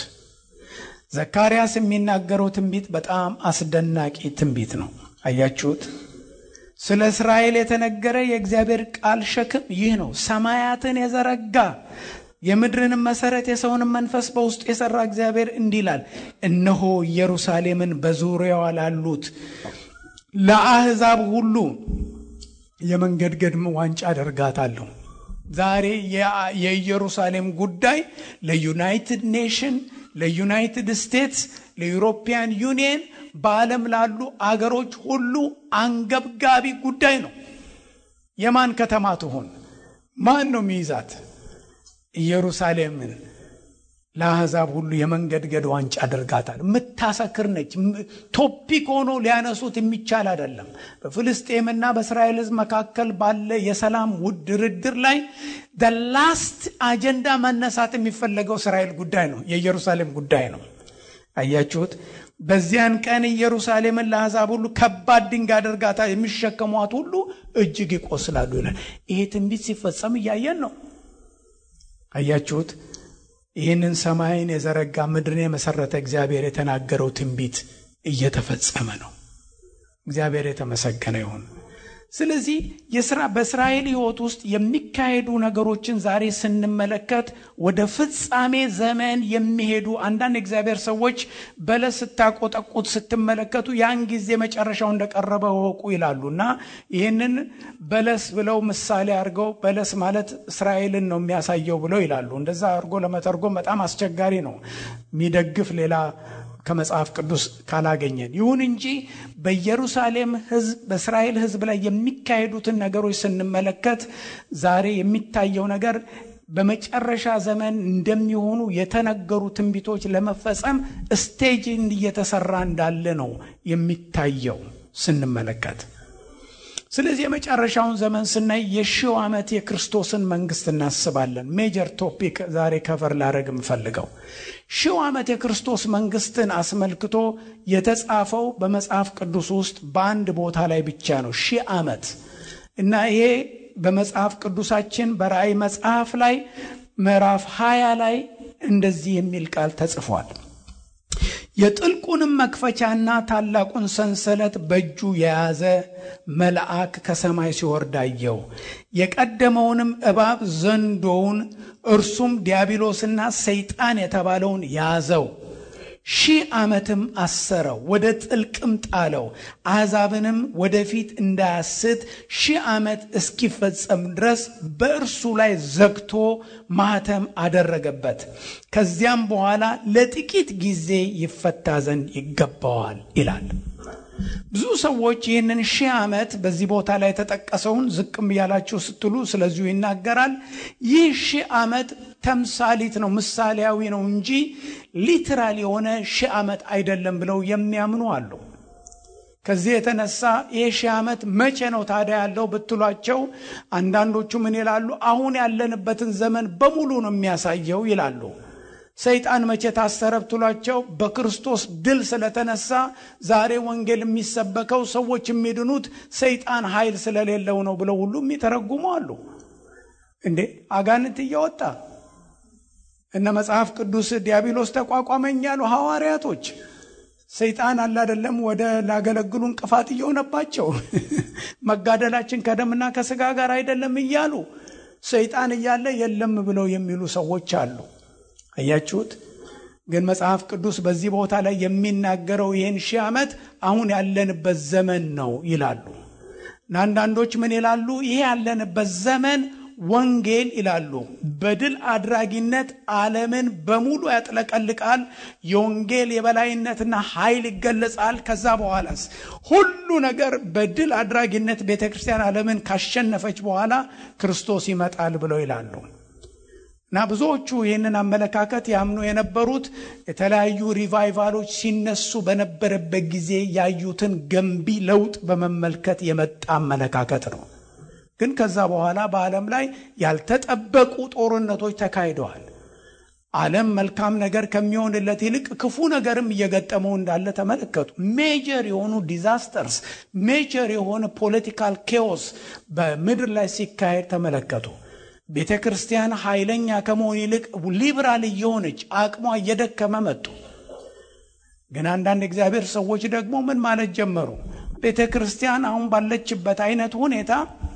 ዘካርያስ የሚናገረው ትንቢት በጣም አስደናቂ ትንቢት ነው። አያችሁት? ስለ እስራኤል የተነገረ የእግዚአብሔር ቃል ሸክም ይህ ነው። ሰማያትን የዘረጋ የምድርንም መሰረት የሰውንም መንፈስ በውስጡ የሰራ እግዚአብሔር እንዲህ ይላል፣ እነሆ ኢየሩሳሌምን በዙሪያዋ ላሉት ለአሕዛብ ሁሉ የመንገድገድ ዋንጫ አደርጋታለሁ። ዛሬ የኢየሩሳሌም ጉዳይ ለዩናይትድ ኔሽን፣ ለዩናይትድ ስቴትስ፣ ለዩሮፒያን ዩኒየን በዓለም ላሉ አገሮች ሁሉ አንገብጋቢ ጉዳይ ነው። የማን ከተማ ትሆን? ማን ነው የሚይዛት? ኢየሩሳሌምን ለአሕዛብ ሁሉ የመንገድገድ ዋንጫ አድርጋታል። የምታሰክር ነች። ቶፒክ ሆኖ ሊያነሱት የሚቻል አይደለም። በፍልስጤምና በእስራኤል ሕዝብ መካከል ባለ የሰላም ውድ ድርድር ላይ ላስት አጀንዳ መነሳት የሚፈለገው እስራኤል ጉዳይ ነው፣ የኢየሩሳሌም ጉዳይ ነው። አያችሁት? በዚያን ቀን ኢየሩሳሌምን ለአሕዛብ ሁሉ ከባድ ድንጋይ አድርጋታ የሚሸከሟት ሁሉ እጅግ ይቆስላሉ ይላል። ይሄ ትንቢት ሲፈጸም እያየን ነው። አያችሁት? ይህንን ሰማይን የዘረጋ ምድርን የመሰረተ እግዚአብሔር የተናገረው ትንቢት እየተፈጸመ ነው። እግዚአብሔር የተመሰገነ ይሁን። ስለዚህ የስራ በእስራኤል ሕይወት ውስጥ የሚካሄዱ ነገሮችን ዛሬ ስንመለከት ወደ ፍጻሜ ዘመን የሚሄዱ አንዳንድ እግዚአብሔር ሰዎች በለስ ስታቆጠቁት ስትመለከቱ ያን ጊዜ መጨረሻው እንደቀረበ ወቁ ይላሉ እና ይህንን በለስ ብለው ምሳሌ አድርገው በለስ ማለት እስራኤልን ነው የሚያሳየው ብለው ይላሉ። እንደዛ አድርጎ ለመተርጎም በጣም አስቸጋሪ ነው። የሚደግፍ ሌላ ከመጽሐፍ ቅዱስ ካላገኘን። ይሁን እንጂ በኢየሩሳሌም ሕዝብ በእስራኤል ሕዝብ ላይ የሚካሄዱትን ነገሮች ስንመለከት ዛሬ የሚታየው ነገር በመጨረሻ ዘመን እንደሚሆኑ የተነገሩ ትንቢቶች ለመፈጸም ስቴጅ እየተሰራ እንዳለ ነው የሚታየው ስንመለከት። ስለዚህ የመጨረሻውን ዘመን ስናይ የሺው ዓመት የክርስቶስን መንግስት እናስባለን። ሜጀር ቶፒክ ዛሬ ከቨር ላደረግ የምፈልገው ሺው ዓመት የክርስቶስ መንግስትን አስመልክቶ የተጻፈው በመጽሐፍ ቅዱስ ውስጥ በአንድ ቦታ ላይ ብቻ ነው። ሺህ ዓመት እና ይሄ በመጽሐፍ ቅዱሳችን በራእይ መጽሐፍ ላይ ምዕራፍ ሀያ ላይ እንደዚህ የሚል ቃል ተጽፏል። የጥልቁንም መክፈቻና ታላቁን ሰንሰለት በእጁ የያዘ መልአክ ከሰማይ ሲወርድ አየሁ። የቀደመውንም እባብ ዘንዶውን እርሱም ዲያብሎስና ሰይጣን የተባለውን ያዘው፣ ሺህ ዓመትም አሰረው፣ ወደ ጥልቅም ጣለው። አሕዛብንም ወደፊት እንዳያስት ሺህ ዓመት እስኪፈጸም ድረስ በእርሱ ላይ ዘግቶ ማኅተም አደረገበት። ከዚያም በኋላ ለጥቂት ጊዜ ይፈታ ዘንድ ይገባዋል ይላል። ብዙ ሰዎች ይህንን ሺህ ዓመት በዚህ ቦታ ላይ የተጠቀሰውን ዝቅም እያላችሁ ስትሉ ስለዚሁ ይናገራል። ይህ ሺህ ዓመት ተምሳሊት ነው፣ ምሳሌያዊ ነው እንጂ ሊትራል የሆነ ሺህ ዓመት አይደለም ብለው የሚያምኑ አሉ። ከዚህ የተነሳ ይህ ሺህ ዓመት መቼ ነው ታዲያ ያለው ብትሏቸው፣ አንዳንዶቹ ምን ይላሉ? አሁን ያለንበትን ዘመን በሙሉ ነው የሚያሳየው ይላሉ። ሰይጣን መቼ ታሰረ ብትሏቸው፣ በክርስቶስ ድል ስለተነሳ ዛሬ ወንጌል የሚሰበከው ሰዎች የሚድኑት ሰይጣን ኃይል ስለሌለው ነው ብለው ሁሉ የሚተረጉሙ አሉ። እንዴ አጋንንት እየወጣ እነ መጽሐፍ ቅዱስ ዲያብሎስ ተቋቋመኝ ያሉ ሐዋርያቶች ሰይጣን አለ አይደለም ወደ ላገለግሉ እንቅፋት እየሆነባቸው መጋደላችን ከደምና ከስጋ ጋር አይደለም እያሉ ሰይጣን እያለ የለም ብለው የሚሉ ሰዎች አሉ። አያችሁት? ግን መጽሐፍ ቅዱስ በዚህ ቦታ ላይ የሚናገረው ይህን ሺህ ዓመት አሁን ያለንበት ዘመን ነው ይላሉ። እና አንዳንዶች ምን ይላሉ? ይሄ ያለንበት ዘመን ወንጌል ይላሉ በድል አድራጊነት ዓለምን በሙሉ ያጥለቀልቃል። የወንጌል የበላይነትና ኃይል ይገለጻል። ከዛ በኋላስ ሁሉ ነገር በድል አድራጊነት ቤተ ክርስቲያን ዓለምን ካሸነፈች በኋላ ክርስቶስ ይመጣል ብለው ይላሉ። እና ብዙዎቹ ይህንን አመለካከት ያምኑ የነበሩት የተለያዩ ሪቫይቫሎች ሲነሱ በነበረበት ጊዜ ያዩትን ገንቢ ለውጥ በመመልከት የመጣ አመለካከት ነው። ግን ከዛ በኋላ በዓለም ላይ ያልተጠበቁ ጦርነቶች ተካሂደዋል። ዓለም መልካም ነገር ከሚሆንለት ይልቅ ክፉ ነገርም እየገጠመው እንዳለ ተመለከቱ። ሜጀር የሆኑ ዲዛስተርስ፣ ሜጀር የሆነ ፖለቲካል ኬዎስ በምድር ላይ ሲካሄድ ተመለከቱ። ቤተ ክርስቲያን ኃይለኛ ከመሆን ይልቅ ሊብራል እየሆነች አቅሟ እየደከመ መጡ። ግን አንዳንድ እግዚአብሔር ሰዎች ደግሞ ምን ማለት ጀመሩ? ቤተ ክርስቲያን አሁን ባለችበት አይነት ሁኔታ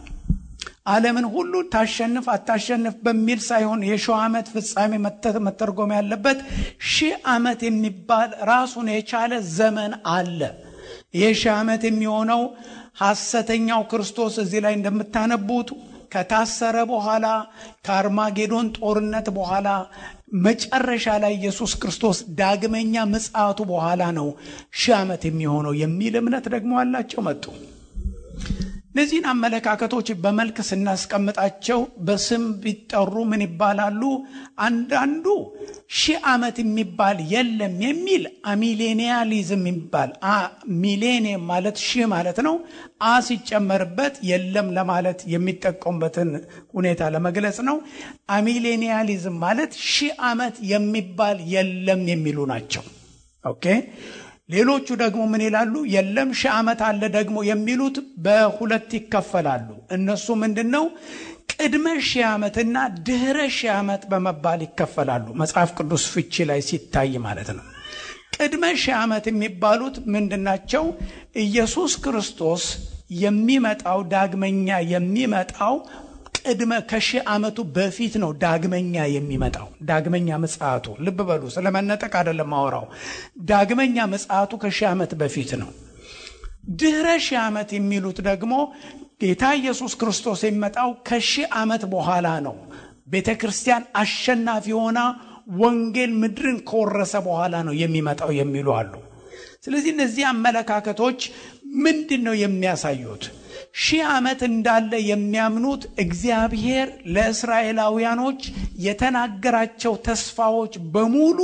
ዓለምን ሁሉ ታሸንፍ አታሸንፍ በሚል ሳይሆን የሺህ ዓመት ፍጻሜ መተርጎም ያለበት ሺህ ዓመት የሚባል ራሱን የቻለ ዘመን አለ። ይህ ሺህ ዓመት የሚሆነው ሐሰተኛው ክርስቶስ እዚህ ላይ እንደምታነቡት ከታሰረ በኋላ ከአርማጌዶን ጦርነት በኋላ መጨረሻ ላይ ኢየሱስ ክርስቶስ ዳግመኛ ምጽአቱ በኋላ ነው ሺህ ዓመት የሚሆነው የሚል እምነት ደግሞ አላቸው መጡ። እነዚህን አመለካከቶች በመልክ ስናስቀምጣቸው በስም ቢጠሩ ምን ይባላሉ? አንዳንዱ ሺህ ዓመት የሚባል የለም የሚል አሚሌኒያሊዝም የሚባል ሚሌኒየም ማለት ሺህ ማለት ነው። አ ሲጨመርበት የለም ለማለት የሚጠቀሙበትን ሁኔታ ለመግለጽ ነው። አሚሌኒያሊዝም ማለት ሺህ ዓመት የሚባል የለም የሚሉ ናቸው። ኦኬ ሌሎቹ ደግሞ ምን ይላሉ? የለም ሺህ ዓመት አለ ደግሞ የሚሉት በሁለት ይከፈላሉ። እነሱ ምንድን ነው? ቅድመ ሺህ ዓመትና ድህረ ሺህ ዓመት በመባል ይከፈላሉ። መጽሐፍ ቅዱስ ፍቺ ላይ ሲታይ ማለት ነው። ቅድመ ሺህ ዓመት የሚባሉት ምንድናቸው? ኢየሱስ ክርስቶስ የሚመጣው ዳግመኛ የሚመጣው ቅድመ ከሺህ ዓመቱ በፊት ነው ዳግመኛ የሚመጣው ዳግመኛ ምጽአቱ። ልብ በሉ፣ ስለመነጠቅ አይደለም ማወራው። ዳግመኛ ምጽአቱ ከሺህ ዓመት በፊት ነው። ድህረ ሺህ ዓመት የሚሉት ደግሞ ጌታ ኢየሱስ ክርስቶስ የሚመጣው ከሺህ ዓመት በኋላ ነው። ቤተ ክርስቲያን አሸናፊ ሆና ወንጌል ምድርን ከወረሰ በኋላ ነው የሚመጣው የሚሉ አሉ። ስለዚህ እነዚህ አመለካከቶች ምንድን ነው የሚያሳዩት? ሺህ ዓመት እንዳለ የሚያምኑት እግዚአብሔር ለእስራኤላውያኖች የተናገራቸው ተስፋዎች በሙሉ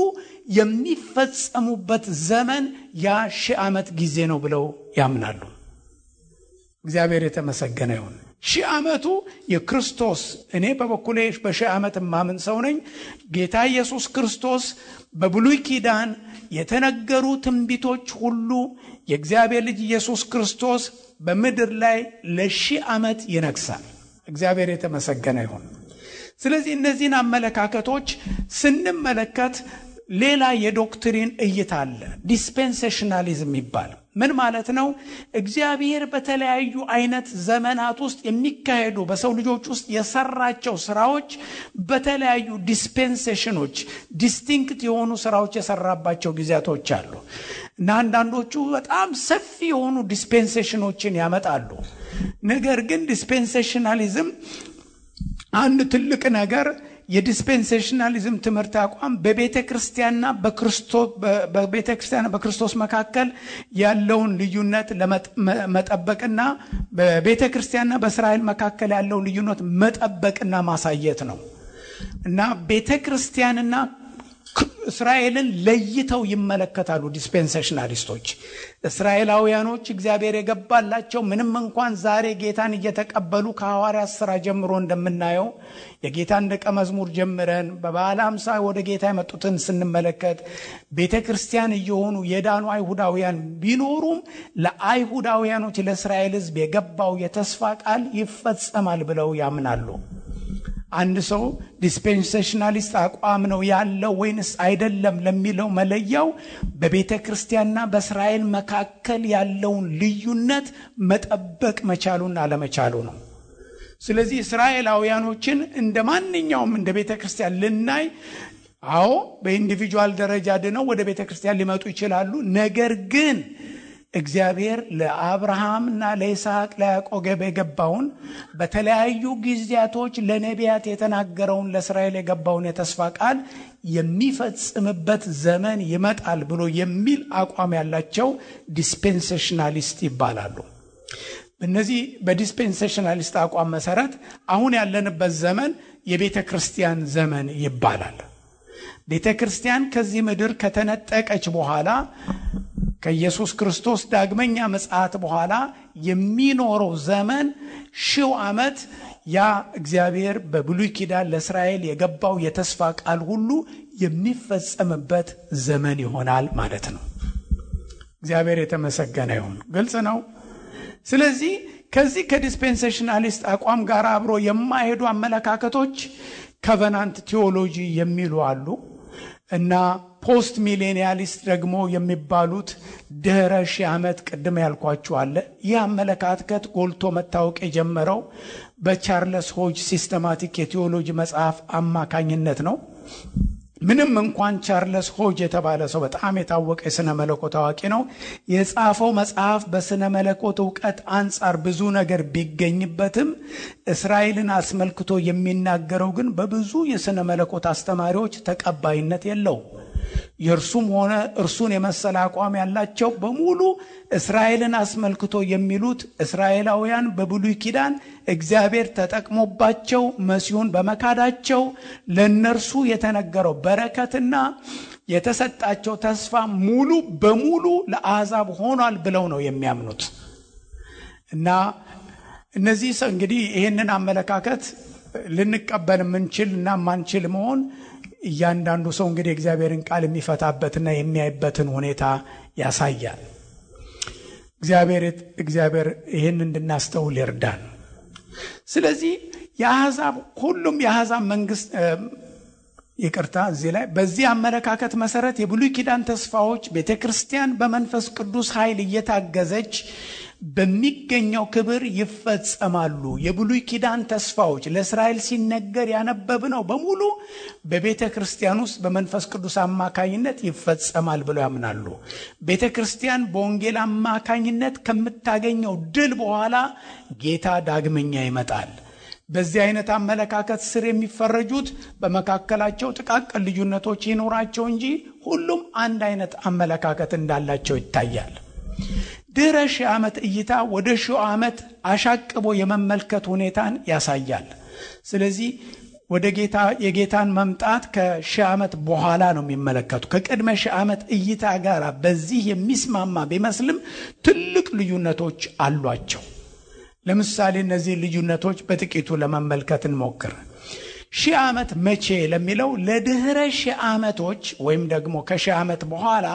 የሚፈጸሙበት ዘመን ያ ሺህ ዓመት ጊዜ ነው ብለው ያምናሉ። እግዚአብሔር የተመሰገነ ይሁን። ሺህ ዓመቱ የክርስቶስ እኔ በበኩሌ በሺህ ዓመት የማምን ሰው ነኝ። ጌታ ኢየሱስ ክርስቶስ በብሉይ ኪዳን የተነገሩ ትንቢቶች ሁሉ የእግዚአብሔር ልጅ ኢየሱስ ክርስቶስ በምድር ላይ ለሺህ ዓመት ይነግሳል። እግዚአብሔር የተመሰገነ ይሁን። ስለዚህ እነዚህን አመለካከቶች ስንመለከት ሌላ የዶክትሪን እይታ አለ። ዲስፔንሴሽናሊዝም ይባል ምን ማለት ነው? እግዚአብሔር በተለያዩ አይነት ዘመናት ውስጥ የሚካሄዱ በሰው ልጆች ውስጥ የሰራቸው ስራዎች በተለያዩ ዲስፔንሴሽኖች ዲስቲንክት የሆኑ ስራዎች የሰራባቸው ጊዜያቶች አሉ እና አንዳንዶቹ በጣም ሰፊ የሆኑ ዲስፔንሴሽኖችን ያመጣሉ። ነገር ግን ዲስፔንሴሽናሊዝም አንድ ትልቅ ነገር የዲስፔንሴሽናሊዝም ትምህርት አቋም በቤተ ክርስቲያንና በቤተ ክርስቲያንና በክርስቶስ መካከል ያለውን ልዩነት መጠበቅና በቤተ ክርስቲያንና በእስራኤል መካከል ያለውን ልዩነት መጠበቅና ማሳየት ነው እና ቤተ ክርስቲያንና እስራኤልን ለይተው ይመለከታሉ ዲስፔንሴሽናሊስቶች። እስራኤላውያኖች እግዚአብሔር የገባላቸው ምንም እንኳን ዛሬ ጌታን እየተቀበሉ ከሐዋርያት ሥራ ጀምሮ እንደምናየው የጌታን ደቀ መዝሙር ጀምረን በበዓለ ሃምሳ ወደ ጌታ የመጡትን ስንመለከት ቤተ ክርስቲያን እየሆኑ የዳኑ አይሁዳውያን ቢኖሩም ለአይሁዳውያኖች ለእስራኤል ሕዝብ የገባው የተስፋ ቃል ይፈጸማል ብለው ያምናሉ። አንድ ሰው ዲስፔንሴሽናሊስት አቋም ነው ያለው ወይንስ አይደለም ለሚለው መለያው በቤተ ክርስቲያንና በእስራኤል መካከል ያለውን ልዩነት መጠበቅ መቻሉን አለመቻሉ ነው። ስለዚህ እስራኤላውያኖችን እንደ ማንኛውም እንደ ቤተ ክርስቲያን ልናይ፣ አዎ በኢንዲቪጁዋል ደረጃ ድነው ወደ ቤተ ክርስቲያን ሊመጡ ይችላሉ። ነገር ግን እግዚአብሔር ለአብርሃምና ለይስሐቅ ለያዕቆብ የገባውን በተለያዩ ጊዜያቶች ለነቢያት የተናገረውን ለእስራኤል የገባውን የተስፋ ቃል የሚፈጽምበት ዘመን ይመጣል ብሎ የሚል አቋም ያላቸው ዲስፔንሴሽናሊስት ይባላሉ። እነዚህ በዲስፔንሴሽናሊስት አቋም መሰረት አሁን ያለንበት ዘመን የቤተ ክርስቲያን ዘመን ይባላል። ቤተ ክርስቲያን ከዚህ ምድር ከተነጠቀች በኋላ ከኢየሱስ ክርስቶስ ዳግመኛ ምጽአት በኋላ የሚኖረው ዘመን ሺው ዓመት ያ እግዚአብሔር በብሉይ ኪዳን ለእስራኤል የገባው የተስፋ ቃል ሁሉ የሚፈጸምበት ዘመን ይሆናል ማለት ነው። እግዚአብሔር የተመሰገነ ይሁን። ግልጽ ነው። ስለዚህ ከዚህ ከዲስፔንሴሽናሊስት አቋም ጋር አብሮ የማይሄዱ አመለካከቶች ከቨናንት ቴዎሎጂ የሚሉ አሉ እና ፖስት ሚሌኒያሊስት ደግሞ የሚባሉት ድህረ ሺህ ዓመት ቅድም ያልኳችሁ አለ። ይህ አመለካከት ጎልቶ መታወቅ የጀመረው በቻርለስ ሆጅ ሲስተማቲክ የቴዎሎጂ መጽሐፍ አማካኝነት ነው። ምንም እንኳን ቻርለስ ሆጅ የተባለ ሰው በጣም የታወቀ የሥነ መለኮት አዋቂ ነው። የጻፈው መጽሐፍ በሥነ መለኮት እውቀት አንጻር ብዙ ነገር ቢገኝበትም እስራኤልን አስመልክቶ የሚናገረው ግን በብዙ የሥነ መለኮት አስተማሪዎች ተቀባይነት የለውም። የእርሱም ሆነ እርሱን የመሰለ አቋም ያላቸው በሙሉ እስራኤልን አስመልክቶ የሚሉት እስራኤላውያን በብሉይ ኪዳን እግዚአብሔር ተጠቅሞባቸው መሲሁን በመካዳቸው ለእነርሱ የተነገረው በረከትና የተሰጣቸው ተስፋ ሙሉ በሙሉ ለአሕዛብ ሆኗል ብለው ነው የሚያምኑት እና እነዚህ ሰው እንግዲህ ይህንን አመለካከት ልንቀበል የምንችል እና ማንችል መሆን እያንዳንዱ ሰው እንግዲህ እግዚአብሔርን ቃል የሚፈታበትና የሚያይበትን ሁኔታ ያሳያል። እግዚአብሔር ይህን እንድናስተውል ይርዳን። ስለዚህ የአሕዛብ ሁሉም የአሕዛብ መንግስት ይቅርታ፣ እዚህ ላይ በዚህ አመለካከት መሰረት የብሉይ ኪዳን ተስፋዎች ቤተ ክርስቲያን በመንፈስ ቅዱስ ኃይል እየታገዘች በሚገኘው ክብር ይፈጸማሉ። የብሉይ ኪዳን ተስፋዎች ለእስራኤል ሲነገር ያነበብነው በሙሉ በቤተ ክርስቲያን ውስጥ በመንፈስ ቅዱስ አማካኝነት ይፈጸማል ብለው ያምናሉ። ቤተ ክርስቲያን በወንጌል አማካኝነት ከምታገኘው ድል በኋላ ጌታ ዳግመኛ ይመጣል። በዚህ አይነት አመለካከት ስር የሚፈረጁት በመካከላቸው ጥቃቅን ልዩነቶች ይኖራቸው እንጂ ሁሉም አንድ አይነት አመለካከት እንዳላቸው ይታያል። ድህረ ሺህ ዓመት እይታ ወደ ሺህ ዓመት አሻቅቦ የመመልከት ሁኔታን ያሳያል። ስለዚህ ወደ ጌታ የጌታን መምጣት ከሺህ ዓመት በኋላ ነው የሚመለከቱ። ከቅድመ ሺህ ዓመት እይታ ጋር በዚህ የሚስማማ ቢመስልም ትልቅ ልዩነቶች አሏቸው። ለምሳሌ እነዚህ ልዩነቶች በጥቂቱ ለመመልከት እንሞክር። ሺህ ዓመት መቼ ለሚለው ለድህረ ሺህ ዓመቶች ወይም ደግሞ ከሺህ ዓመት በኋላ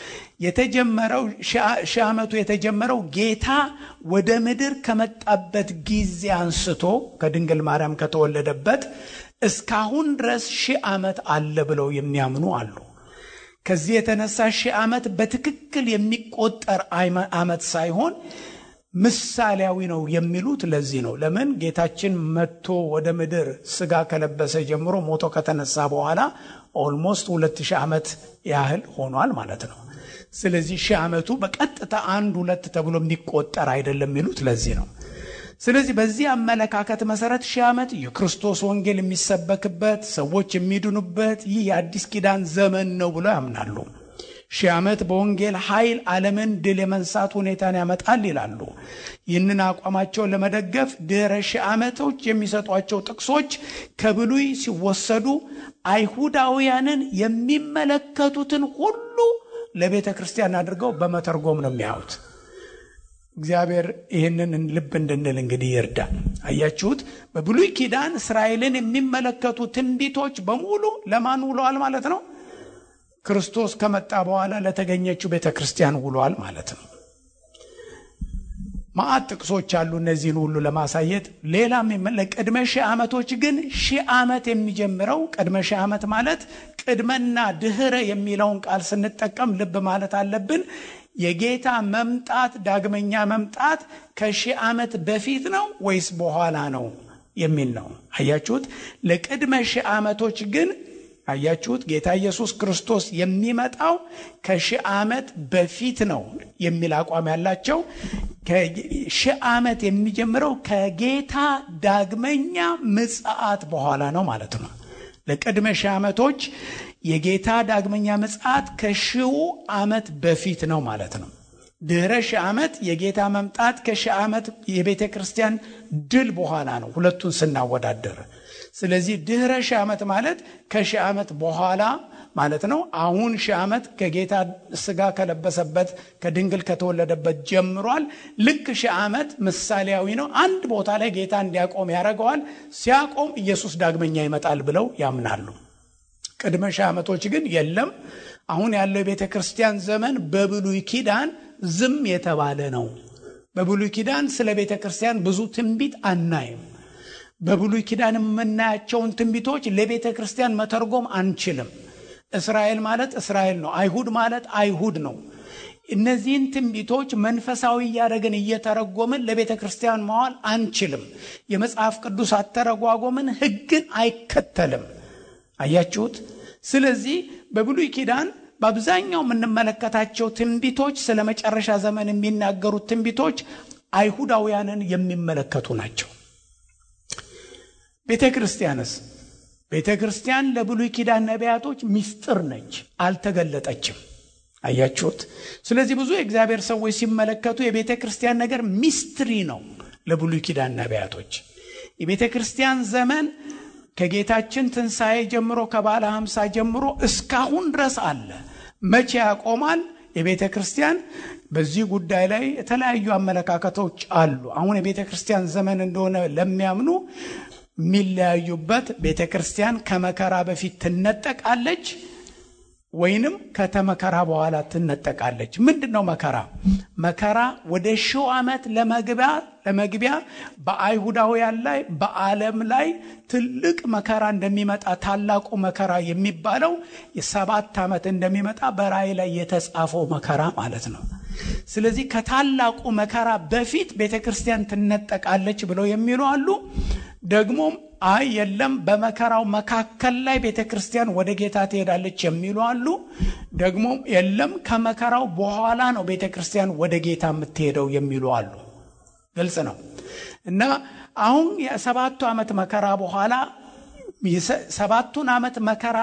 የተጀመረው ሺህ ዓመቱ የተጀመረው ጌታ ወደ ምድር ከመጣበት ጊዜ አንስቶ ከድንግል ማርያም ከተወለደበት እስካሁን ድረስ ሺህ ዓመት አለ ብለው የሚያምኑ አሉ። ከዚህ የተነሳ ሺህ ዓመት በትክክል የሚቆጠር ዓመት ሳይሆን ምሳሌያዊ ነው የሚሉት ለዚህ ነው። ለምን ጌታችን መጥቶ ወደ ምድር ስጋ ከለበሰ ጀምሮ ሞቶ ከተነሳ በኋላ ኦልሞስት ሁለት ሺህ ዓመት ያህል ሆኗል ማለት ነው። ስለዚህ ሺህ ዓመቱ በቀጥታ አንድ ሁለት ተብሎ የሚቆጠር አይደለም የሚሉት ለዚህ ነው። ስለዚህ በዚህ አመለካከት መሰረት ሺህ ዓመት የክርስቶስ ወንጌል የሚሰበክበት ሰዎች የሚድኑበት ይህ የአዲስ ኪዳን ዘመን ነው ብለው ያምናሉ። ሺህ ዓመት በወንጌል ኃይል ዓለምን ድል የመንሳት ሁኔታን ያመጣል ይላሉ። ይህንን አቋማቸውን ለመደገፍ ድህረ ሺህ ዓመቶች የሚሰጧቸው ጥቅሶች ከብሉይ ሲወሰዱ አይሁዳውያንን የሚመለከቱትን ሁሉ ለቤተ ክርስቲያን አድርገው በመተርጎም ነው የሚያዩት። እግዚአብሔር ይህንን ልብ እንድንል እንግዲህ ይርዳል። አያችሁት? በብሉይ ኪዳን እስራኤልን የሚመለከቱ ትንቢቶች በሙሉ ለማን ውለዋል ማለት ነው? ክርስቶስ ከመጣ በኋላ ለተገኘችው ቤተ ክርስቲያን ውሏል ማለት ነው። ማአት ጥቅሶች አሉ እነዚህን ሁሉ ለማሳየት። ሌላም ለቅድመ ሺህ ዓመቶች ግን ሺህ ዓመት የሚጀምረው ቅድመ ሺህ ዓመት ማለት ቅድመና ድህረ የሚለውን ቃል ስንጠቀም ልብ ማለት አለብን። የጌታ መምጣት ዳግመኛ መምጣት ከሺህ ዓመት በፊት ነው ወይስ በኋላ ነው የሚል ነው። አያችሁት? ለቅድመ ሺህ ዓመቶች ግን አያችሁት ጌታ ኢየሱስ ክርስቶስ የሚመጣው ከሺህ ዓመት በፊት ነው የሚል አቋም ያላቸው ሺህ ዓመት የሚጀምረው ከጌታ ዳግመኛ ምጽአት በኋላ ነው ማለት ነው። ለቅድመ ሺህ ዓመቶች የጌታ ዳግመኛ ምጽአት ከሺው ዓመት በፊት ነው ማለት ነው። ድህረ ሺህ ዓመት የጌታ መምጣት ከሺህ ዓመት የቤተ ክርስቲያን ድል በኋላ ነው ሁለቱን ስናወዳደር ስለዚህ ድህረ ሺህ ዓመት ማለት ከሺህ ዓመት በኋላ ማለት ነው። አሁን ሺህ ዓመት ከጌታ ስጋ ከለበሰበት ከድንግል ከተወለደበት ጀምሯል። ልክ ሺህ ዓመት ምሳሌያዊ ነው። አንድ ቦታ ላይ ጌታ እንዲያቆም ያደርገዋል። ሲያቆም ኢየሱስ ዳግመኛ ይመጣል ብለው ያምናሉ። ቅድመ ሺህ ዓመቶች ግን የለም። አሁን ያለው የቤተ ክርስቲያን ዘመን በብሉይ ኪዳን ዝም የተባለ ነው። በብሉይ ኪዳን ስለ ቤተ ክርስቲያን ብዙ ትንቢት አናይም። በብሉይ ኪዳን የምናያቸውን ትንቢቶች ለቤተ ክርስቲያን መተርጎም አንችልም። እስራኤል ማለት እስራኤል ነው። አይሁድ ማለት አይሁድ ነው። እነዚህን ትንቢቶች መንፈሳዊ እያደረግን እየተረጎምን ለቤተ ክርስቲያን መዋል አንችልም። የመጽሐፍ ቅዱስ አተረጓጎምን ሕግን አይከተልም። አያችሁት? ስለዚህ በብሉይ ኪዳን በአብዛኛው የምንመለከታቸው ትንቢቶች ስለ መጨረሻ ዘመን የሚናገሩት ትንቢቶች አይሁዳውያንን የሚመለከቱ ናቸው። ቤተ ክርስቲያንስ ቤተ ክርስቲያን ለብሉይ ኪዳን ነቢያቶች ምስጢር ነች፣ አልተገለጠችም። አያችሁት? ስለዚህ ብዙ የእግዚአብሔር ሰዎች ሲመለከቱ የቤተ ክርስቲያን ነገር ሚስትሪ ነው ለብሉይ ኪዳን ነቢያቶች። የቤተ ክርስቲያን ዘመን ከጌታችን ትንሣኤ ጀምሮ ከባለ ሀምሳ ጀምሮ እስካሁን ድረስ አለ። መቼ ያቆማል? የቤተ ክርስቲያን በዚህ ጉዳይ ላይ የተለያዩ አመለካከቶች አሉ። አሁን የቤተ ክርስቲያን ዘመን እንደሆነ ለሚያምኑ የሚለያዩበት ቤተ ክርስቲያን ከመከራ በፊት ትነጠቃለች ወይንም ከተመከራ በኋላ ትነጠቃለች። ምንድን ነው መከራ? መከራ ወደ ሺው ዓመት ለመግቢያ ለመግቢያ በአይሁዳውያን ላይ በዓለም ላይ ትልቅ መከራ እንደሚመጣ ታላቁ መከራ የሚባለው የሰባት ዓመት እንደሚመጣ በራእይ ላይ የተጻፈው መከራ ማለት ነው። ስለዚህ ከታላቁ መከራ በፊት ቤተ ክርስቲያን ትነጠቃለች ብለው የሚሉ አሉ። ደግሞም አይ የለም በመከራው መካከል ላይ ቤተ ክርስቲያን ወደ ጌታ ትሄዳለች የሚሉ አሉ። ደግሞም የለም ከመከራው በኋላ ነው ቤተ ክርስቲያን ወደ ጌታ የምትሄደው የሚሉ አሉ። ግልጽ ነው እና አሁን የሰባቱ ዓመት መከራ በኋላ ሰባቱን ዓመት መከራ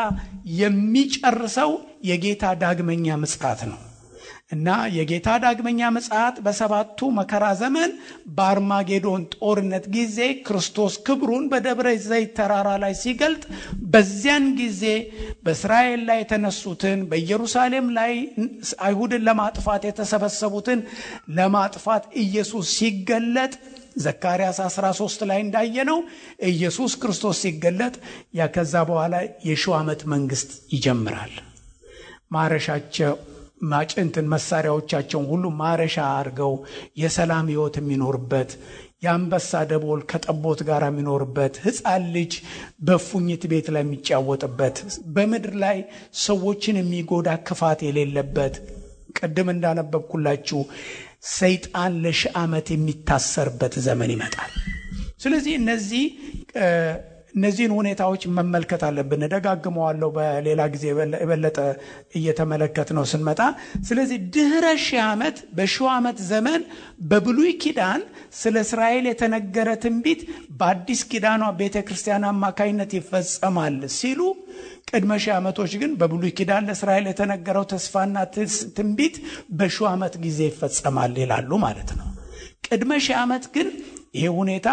የሚጨርሰው የጌታ ዳግመኛ ምጽአት ነው እና የጌታ ዳግመኛ ምጽአት በሰባቱ መከራ ዘመን በአርማጌዶን ጦርነት ጊዜ ክርስቶስ ክብሩን በደብረ ዘይት ተራራ ላይ ሲገልጥ በዚያን ጊዜ በእስራኤል ላይ የተነሱትን በኢየሩሳሌም ላይ አይሁድን ለማጥፋት የተሰበሰቡትን ለማጥፋት ኢየሱስ ሲገለጥ ዘካርያስ 13 ላይ እንዳየነው ኢየሱስ ክርስቶስ ሲገለጥ ያ ከዛ በኋላ የሺው ዓመት መንግስት ይጀምራል። ማረሻቸው ማጭንትን መሳሪያዎቻቸውን ሁሉ ማረሻ አድርገው የሰላም ህይወት የሚኖርበት የአንበሳ ደቦል ከጠቦት ጋር የሚኖርበት ሕፃን ልጅ በፉኝት ቤት ላይ የሚጫወጥበት በምድር ላይ ሰዎችን የሚጎዳ ክፋት የሌለበት ቅድም እንዳነበብኩላችሁ ሰይጣን ለሺህ ዓመት የሚታሰርበት ዘመን ይመጣል። ስለዚህ እነዚህ እነዚህን ሁኔታዎች መመልከት አለብን። እደጋግመዋለሁ በሌላ ጊዜ የበለጠ እየተመለከት ነው ስንመጣ። ስለዚህ ድህረ ሺህ ዓመት በሺው ዓመት ዘመን በብሉይ ኪዳን ስለ እስራኤል የተነገረ ትንቢት በአዲስ ኪዳኗ ቤተ ክርስቲያን አማካኝነት ይፈጸማል ሲሉ ቅድመ ሺህ ዓመቶች ግን በብሉይ ኪዳን ለእስራኤል የተነገረው ተስፋና ትንቢት በሺው ዓመት ጊዜ ይፈጸማል ይላሉ ማለት ነው። ቅድመ ሺህ ዓመት ግን ይሄ ሁኔታ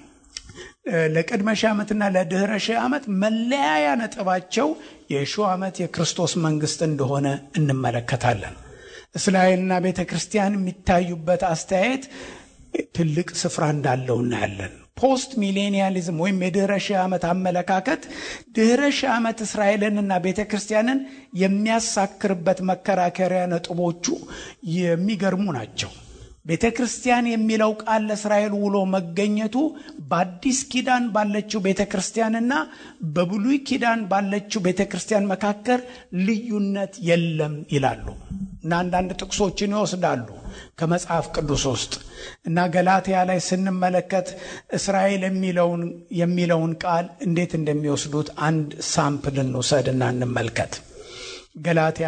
ለቅድመ ሺህ ዓመትና ለድህረ ሺህ ዓመት መለያያ ነጥባቸው የሺው ዓመት የክርስቶስ መንግስት እንደሆነ እንመለከታለን። እስራኤልና ቤተ ክርስቲያን የሚታዩበት አስተያየት ትልቅ ስፍራ እንዳለው እናያለን። ፖስት ሚሌኒያሊዝም ወይም የድህረ ሺህ ዓመት አመለካከት ድህረ ሺህ ዓመት እስራኤልንና ቤተ ክርስቲያንን የሚያሳክርበት መከራከሪያ ነጥቦቹ የሚገርሙ ናቸው። ቤተ ክርስቲያን የሚለው ቃል ለእስራኤል ውሎ መገኘቱ በአዲስ ኪዳን ባለችው ቤተ ክርስቲያንና በብሉይ ኪዳን ባለችው ቤተ ክርስቲያን መካከል ልዩነት የለም ይላሉ እና አንዳንድ ጥቅሶችን ይወስዳሉ ከመጽሐፍ ቅዱስ ውስጥ እና ገላትያ ላይ ስንመለከት እስራኤል የሚለውን ቃል እንዴት እንደሚወስዱት አንድ ሳምፕል እንውሰድና እንመልከት። ገላትያ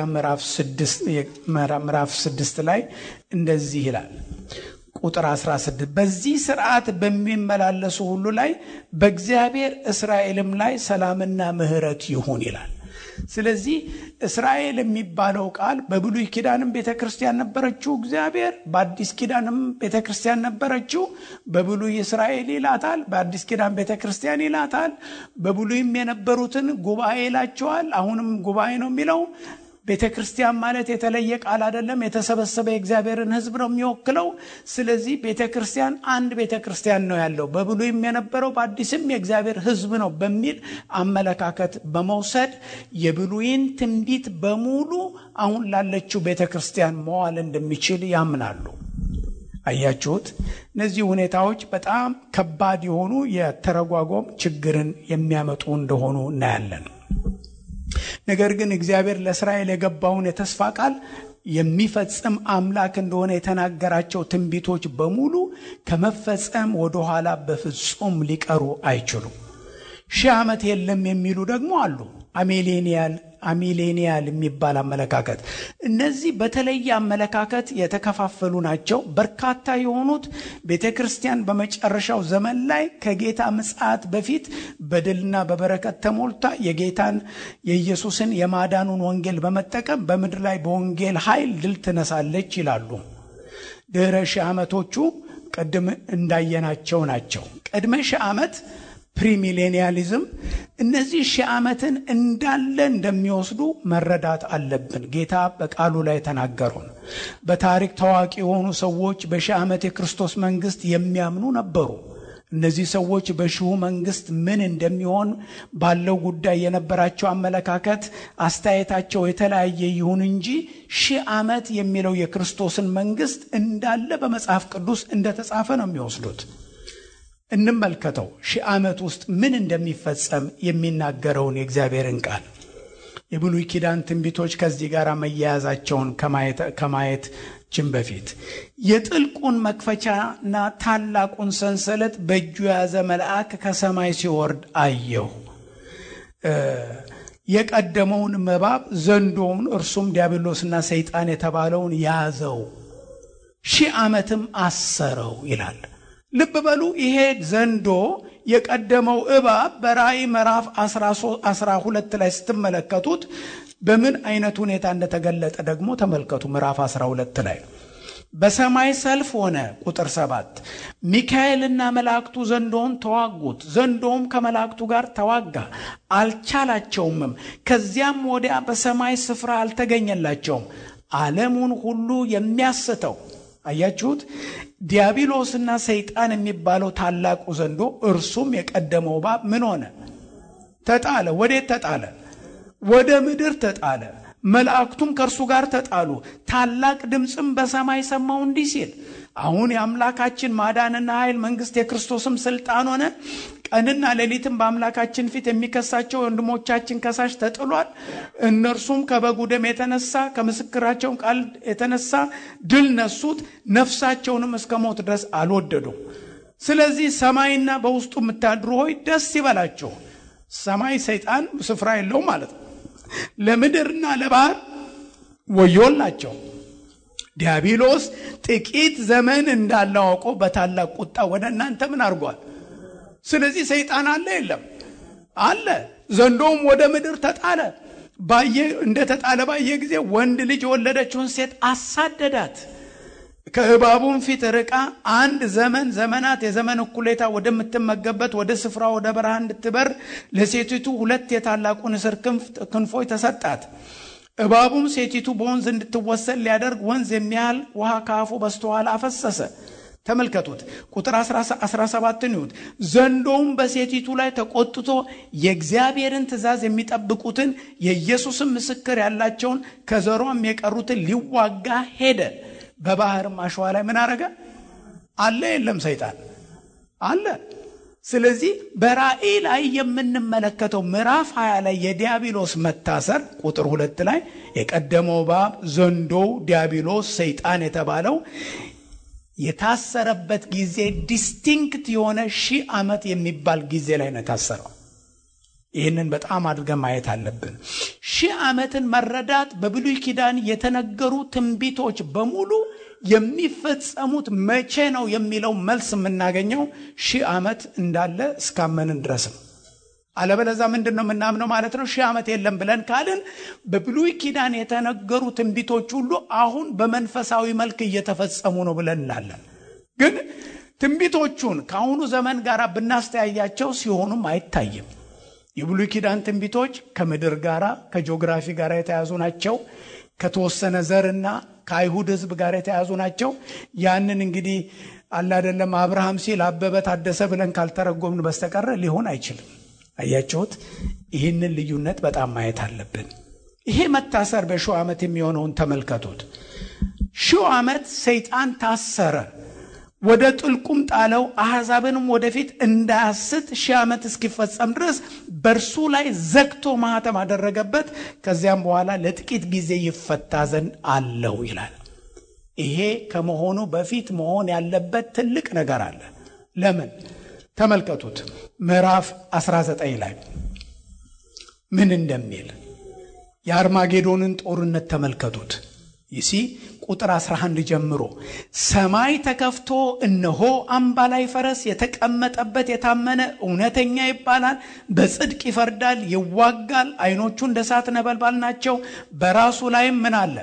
ምዕራፍ ስድስት ላይ እንደዚህ ይላል ቁጥር 16 በዚህ ስርዓት በሚመላለሱ ሁሉ ላይ በእግዚአብሔር እስራኤልም ላይ ሰላምና ምሕረት ይሁን ይላል። ስለዚህ እስራኤል የሚባለው ቃል በብሉይ ኪዳንም ቤተ ክርስቲያን ነበረችው እግዚአብሔር፣ በአዲስ ኪዳንም ቤተ ክርስቲያን ነበረችው። በብሉይ እስራኤል ይላታል፣ በአዲስ ኪዳን ቤተ ክርስቲያን ይላታል። በብሉይም የነበሩትን ጉባኤ ይላቸዋል። አሁንም ጉባኤ ነው የሚለው ቤተ ክርስቲያን ማለት የተለየ ቃል አይደለም። የተሰበሰበ የእግዚአብሔርን ሕዝብ ነው የሚወክለው። ስለዚህ ቤተ ክርስቲያን አንድ ቤተ ክርስቲያን ነው ያለው። በብሉይም የነበረው በአዲስም የእግዚአብሔር ሕዝብ ነው በሚል አመለካከት በመውሰድ የብሉይን ትንቢት በሙሉ አሁን ላለችው ቤተ ክርስቲያን መዋል እንደሚችል ያምናሉ። አያችሁት? እነዚህ ሁኔታዎች በጣም ከባድ የሆኑ የተረጓጎም ችግርን የሚያመጡ እንደሆኑ እናያለን። ነገር ግን እግዚአብሔር ለእስራኤል የገባውን የተስፋ ቃል የሚፈጽም አምላክ እንደሆነ የተናገራቸው ትንቢቶች በሙሉ ከመፈጸም ወደኋላ በፍጹም ሊቀሩ አይችሉም። ሺህ ዓመት የለም የሚሉ ደግሞ አሉ። አሜሌኒያል አሚሌኒያል የሚባል አመለካከት። እነዚህ በተለየ አመለካከት የተከፋፈሉ ናቸው። በርካታ የሆኑት ቤተ ክርስቲያን በመጨረሻው ዘመን ላይ ከጌታ ምጽአት በፊት በድልና በበረከት ተሞልታ የጌታን የኢየሱስን የማዳኑን ወንጌል በመጠቀም በምድር ላይ በወንጌል ኃይል ድል ትነሳለች ይላሉ። ድህረ ሺህ ዓመቶቹ ቅድም እንዳየናቸው ናቸው። ቅድመ ሺህ ዓመት ፕሪሚሌኒያሊዝም እነዚህ ሺህ ዓመትን እንዳለ እንደሚወስዱ መረዳት አለብን። ጌታ በቃሉ ላይ ተናገሩን። በታሪክ ታዋቂ የሆኑ ሰዎች በሺህ ዓመት የክርስቶስ መንግስት የሚያምኑ ነበሩ። እነዚህ ሰዎች በሺሁ መንግስት ምን እንደሚሆን ባለው ጉዳይ የነበራቸው አመለካከት፣ አስተያየታቸው የተለያየ ይሁን እንጂ ሺህ ዓመት የሚለው የክርስቶስን መንግስት እንዳለ በመጽሐፍ ቅዱስ እንደተጻፈ ነው የሚወስዱት። እንመልከተው ሺህ ዓመት ውስጥ ምን እንደሚፈጸም የሚናገረውን የእግዚአብሔርን ቃል የብሉይ ኪዳን ትንቢቶች ከዚህ ጋር መያያዛቸውን ከማየታችን በፊት የጥልቁን መክፈቻና ታላቁን ሰንሰለት በእጁ የያዘ መልአክ ከሰማይ ሲወርድ አየሁ። የቀደመውን እባብ ዘንዶውን እርሱም ዲያብሎስና ሰይጣን የተባለውን ያዘው፣ ሺህ ዓመትም አሰረው ይላል። ልብ በሉ ይሄ ዘንዶ የቀደመው እባብ በራእይ ምዕራፍ 12 ላይ ስትመለከቱት በምን አይነት ሁኔታ እንደተገለጠ ደግሞ ተመልከቱ። ምዕራፍ 12 ላይ በሰማይ ሰልፍ ሆነ። ቁጥር ሰባት ሚካኤልና መላእክቱ ዘንዶውን ተዋጉት፣ ዘንዶውም ከመላእክቱ ጋር ተዋጋ፣ አልቻላቸውምም። ከዚያም ወዲያ በሰማይ ስፍራ አልተገኘላቸውም። ዓለሙን ሁሉ የሚያስተው አያችሁት ዲያብሎስና ሰይጣን የሚባለው ታላቁ ዘንዶ እርሱም የቀደመው እባብ ምን ሆነ? ተጣለ። ወዴት ተጣለ? ወደ ምድር ተጣለ። መላእክቱም ከእርሱ ጋር ተጣሉ። ታላቅ ድምፅም በሰማይ ሰማው እንዲህ ሲል አሁን የአምላካችን ማዳንና ኃይል መንግስት የክርስቶስም ስልጣን ሆነ። ቀንና ሌሊትም በአምላካችን ፊት የሚከሳቸው ወንድሞቻችን ከሳሽ ተጥሏል። እነርሱም ከበጉ ደም የተነሳ ከምስክራቸውን ቃል የተነሳ ድል ነሱት፣ ነፍሳቸውንም እስከ ሞት ድረስ አልወደዱም። ስለዚህ ሰማይና በውስጡ የምታድሩ ሆይ ደስ ይበላቸው። ሰማይ ሰይጣን ስፍራ የለውም ማለት ነው። ለምድርና ለባህር ወዮላቸው። ዲያብሎስ ጥቂት ዘመን እንዳለው አውቆ በታላቅ ቁጣ ወደ እናንተ ምን አድርጓል? ስለዚህ ሰይጣን አለ የለም? አለ። ዘንዶውም ወደ ምድር ተጣለ። ባየ እንደተጣለ ባየ ጊዜ ወንድ ልጅ የወለደችውን ሴት አሳደዳት። ከእባቡም ፊት ርቃ አንድ ዘመን ዘመናት የዘመን እኩሌታ ወደምትመገበት ወደ ስፍራ ወደ በረሃ እንድትበር ለሴቲቱ ሁለት የታላቁ ንስር ክንፎች ተሰጣት። እባቡም ሴቲቱ በወንዝ እንድትወሰድ ሊያደርግ ወንዝ የሚያህል ውሃ ከአፉ በስተኋላ አፈሰሰ። ተመልከቱት። ቁጥር 17 ይሁት ዘንዶውም በሴቲቱ ላይ ተቆጥቶ የእግዚአብሔርን ትእዛዝ የሚጠብቁትን የኢየሱስን ምስክር ያላቸውን ከዘሯም የቀሩትን ሊዋጋ ሄደ። በባህርም አሸዋ ላይ ምን አረገ? አለ የለም? ሰይጣን አለ። ስለዚህ በራእይ ላይ የምንመለከተው ምዕራፍ 20 ላይ የዲያብሎስ መታሰር ቁጥር ሁለት ላይ የቀደመው እባብ ዘንዶው ዲያብሎስ ሰይጣን የተባለው የታሰረበት ጊዜ ዲስቲንክት የሆነ ሺህ ዓመት የሚባል ጊዜ ላይ ነው የታሰረው። ይህንን በጣም አድርገን ማየት አለብን። ሺህ ዓመትን መረዳት በብሉይ ኪዳን የተነገሩ ትንቢቶች በሙሉ የሚፈጸሙት መቼ ነው የሚለው መልስ የምናገኘው ሺህ ዓመት እንዳለ እስካመንን ድረስ ነው። አለበለዛ ምንድን ነው የምናምነው ማለት ነው? ሺህ ዓመት የለም ብለን ካልን በብሉይ ኪዳን የተነገሩ ትንቢቶች ሁሉ አሁን በመንፈሳዊ መልክ እየተፈጸሙ ነው ብለን እንላለን። ግን ትንቢቶቹን ከአሁኑ ዘመን ጋር ብናስተያያቸው ሲሆኑም አይታይም። የብሉይ ኪዳን ትንቢቶች ከምድር ጋር ከጂኦግራፊ ጋር የተያዙ ናቸው። ከተወሰነ ዘርና ከአይሁድ ሕዝብ ጋር የተያዙ ናቸው። ያንን እንግዲህ አላደለም አብርሃም ሲል አበበ ታደሰ ብለን ካልተረጎምን በስተቀረ ሊሆን አይችልም። አያችሁት? ይህንን ልዩነት በጣም ማየት አለብን። ይሄ መታሰር በሺው ዓመት የሚሆነውን ተመልከቱት። ሺው ዓመት ሰይጣን ታሰረ፣ ወደ ጥልቁም ጣለው፣ አሕዛብንም ወደፊት እንዳያስት ሺህ ዓመት እስኪፈጸም ድረስ በእርሱ ላይ ዘግቶ ማኅተም አደረገበት። ከዚያም በኋላ ለጥቂት ጊዜ ይፈታ ዘንድ አለው ይላል። ይሄ ከመሆኑ በፊት መሆን ያለበት ትልቅ ነገር አለ። ለምን? ተመልከቱት ምዕራፍ 19 ላይ ምን እንደሚል የአርማጌዶንን ጦርነት ተመልከቱት። ይሲ ቁጥር 11 ጀምሮ ሰማይ ተከፍቶ እነሆ አምባላይ ፈረስ የተቀመጠበት የታመነ እውነተኛ ይባላል፣ በጽድቅ ይፈርዳል፣ ይዋጋል። ዓይኖቹ እንደ እሳት ነበልባል ናቸው። በራሱ ላይም ምን አለ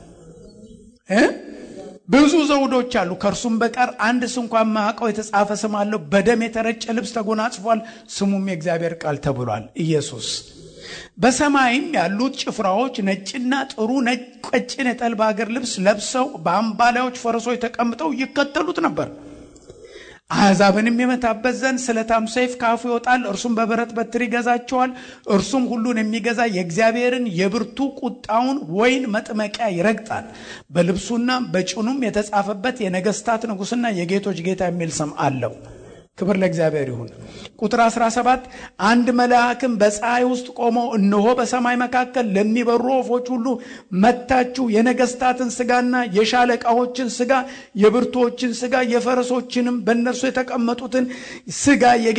እ ብዙ ዘውዶች አሉ። ከእርሱም በቀር አንድ ስንኳ የማያውቀው የተጻፈ ስም አለው። በደም የተረጨ ልብስ ተጎናጽፏል፣ ስሙም የእግዚአብሔር ቃል ተብሏል። ኢየሱስ በሰማይም ያሉት ጭፍራዎች ነጭና ጥሩ ነጭ ቀጭን የተልባ እግር ልብስ ለብሰው በአምባላዮች ፈረሶች ተቀምጠው ይከተሉት ነበር። አሕዛብንም የመታበት ዘንድ ስለታም ሰይፍ ካፉ ይወጣል። እርሱም በብረት በትር ይገዛቸዋል። እርሱም ሁሉን የሚገዛ የእግዚአብሔርን የብርቱ ቁጣውን ወይን መጥመቂያ ይረግጣል። በልብሱና በጭኑም የተጻፈበት የነገስታት ንጉሥና የጌቶች ጌታ የሚል ስም አለው። ክብር ለእግዚአብሔር ይሁን። ቁጥር 17 አንድ መልአክም በፀሐይ ውስጥ ቆሞ እነሆ በሰማይ መካከል ለሚበሩ ወፎች ሁሉ መታችሁ የነገስታትን ስጋና የሻለቃዎችን ስጋ የብርቶችን ስጋ የፈረሶችንም በእነርሱ የተቀመጡትን ስጋ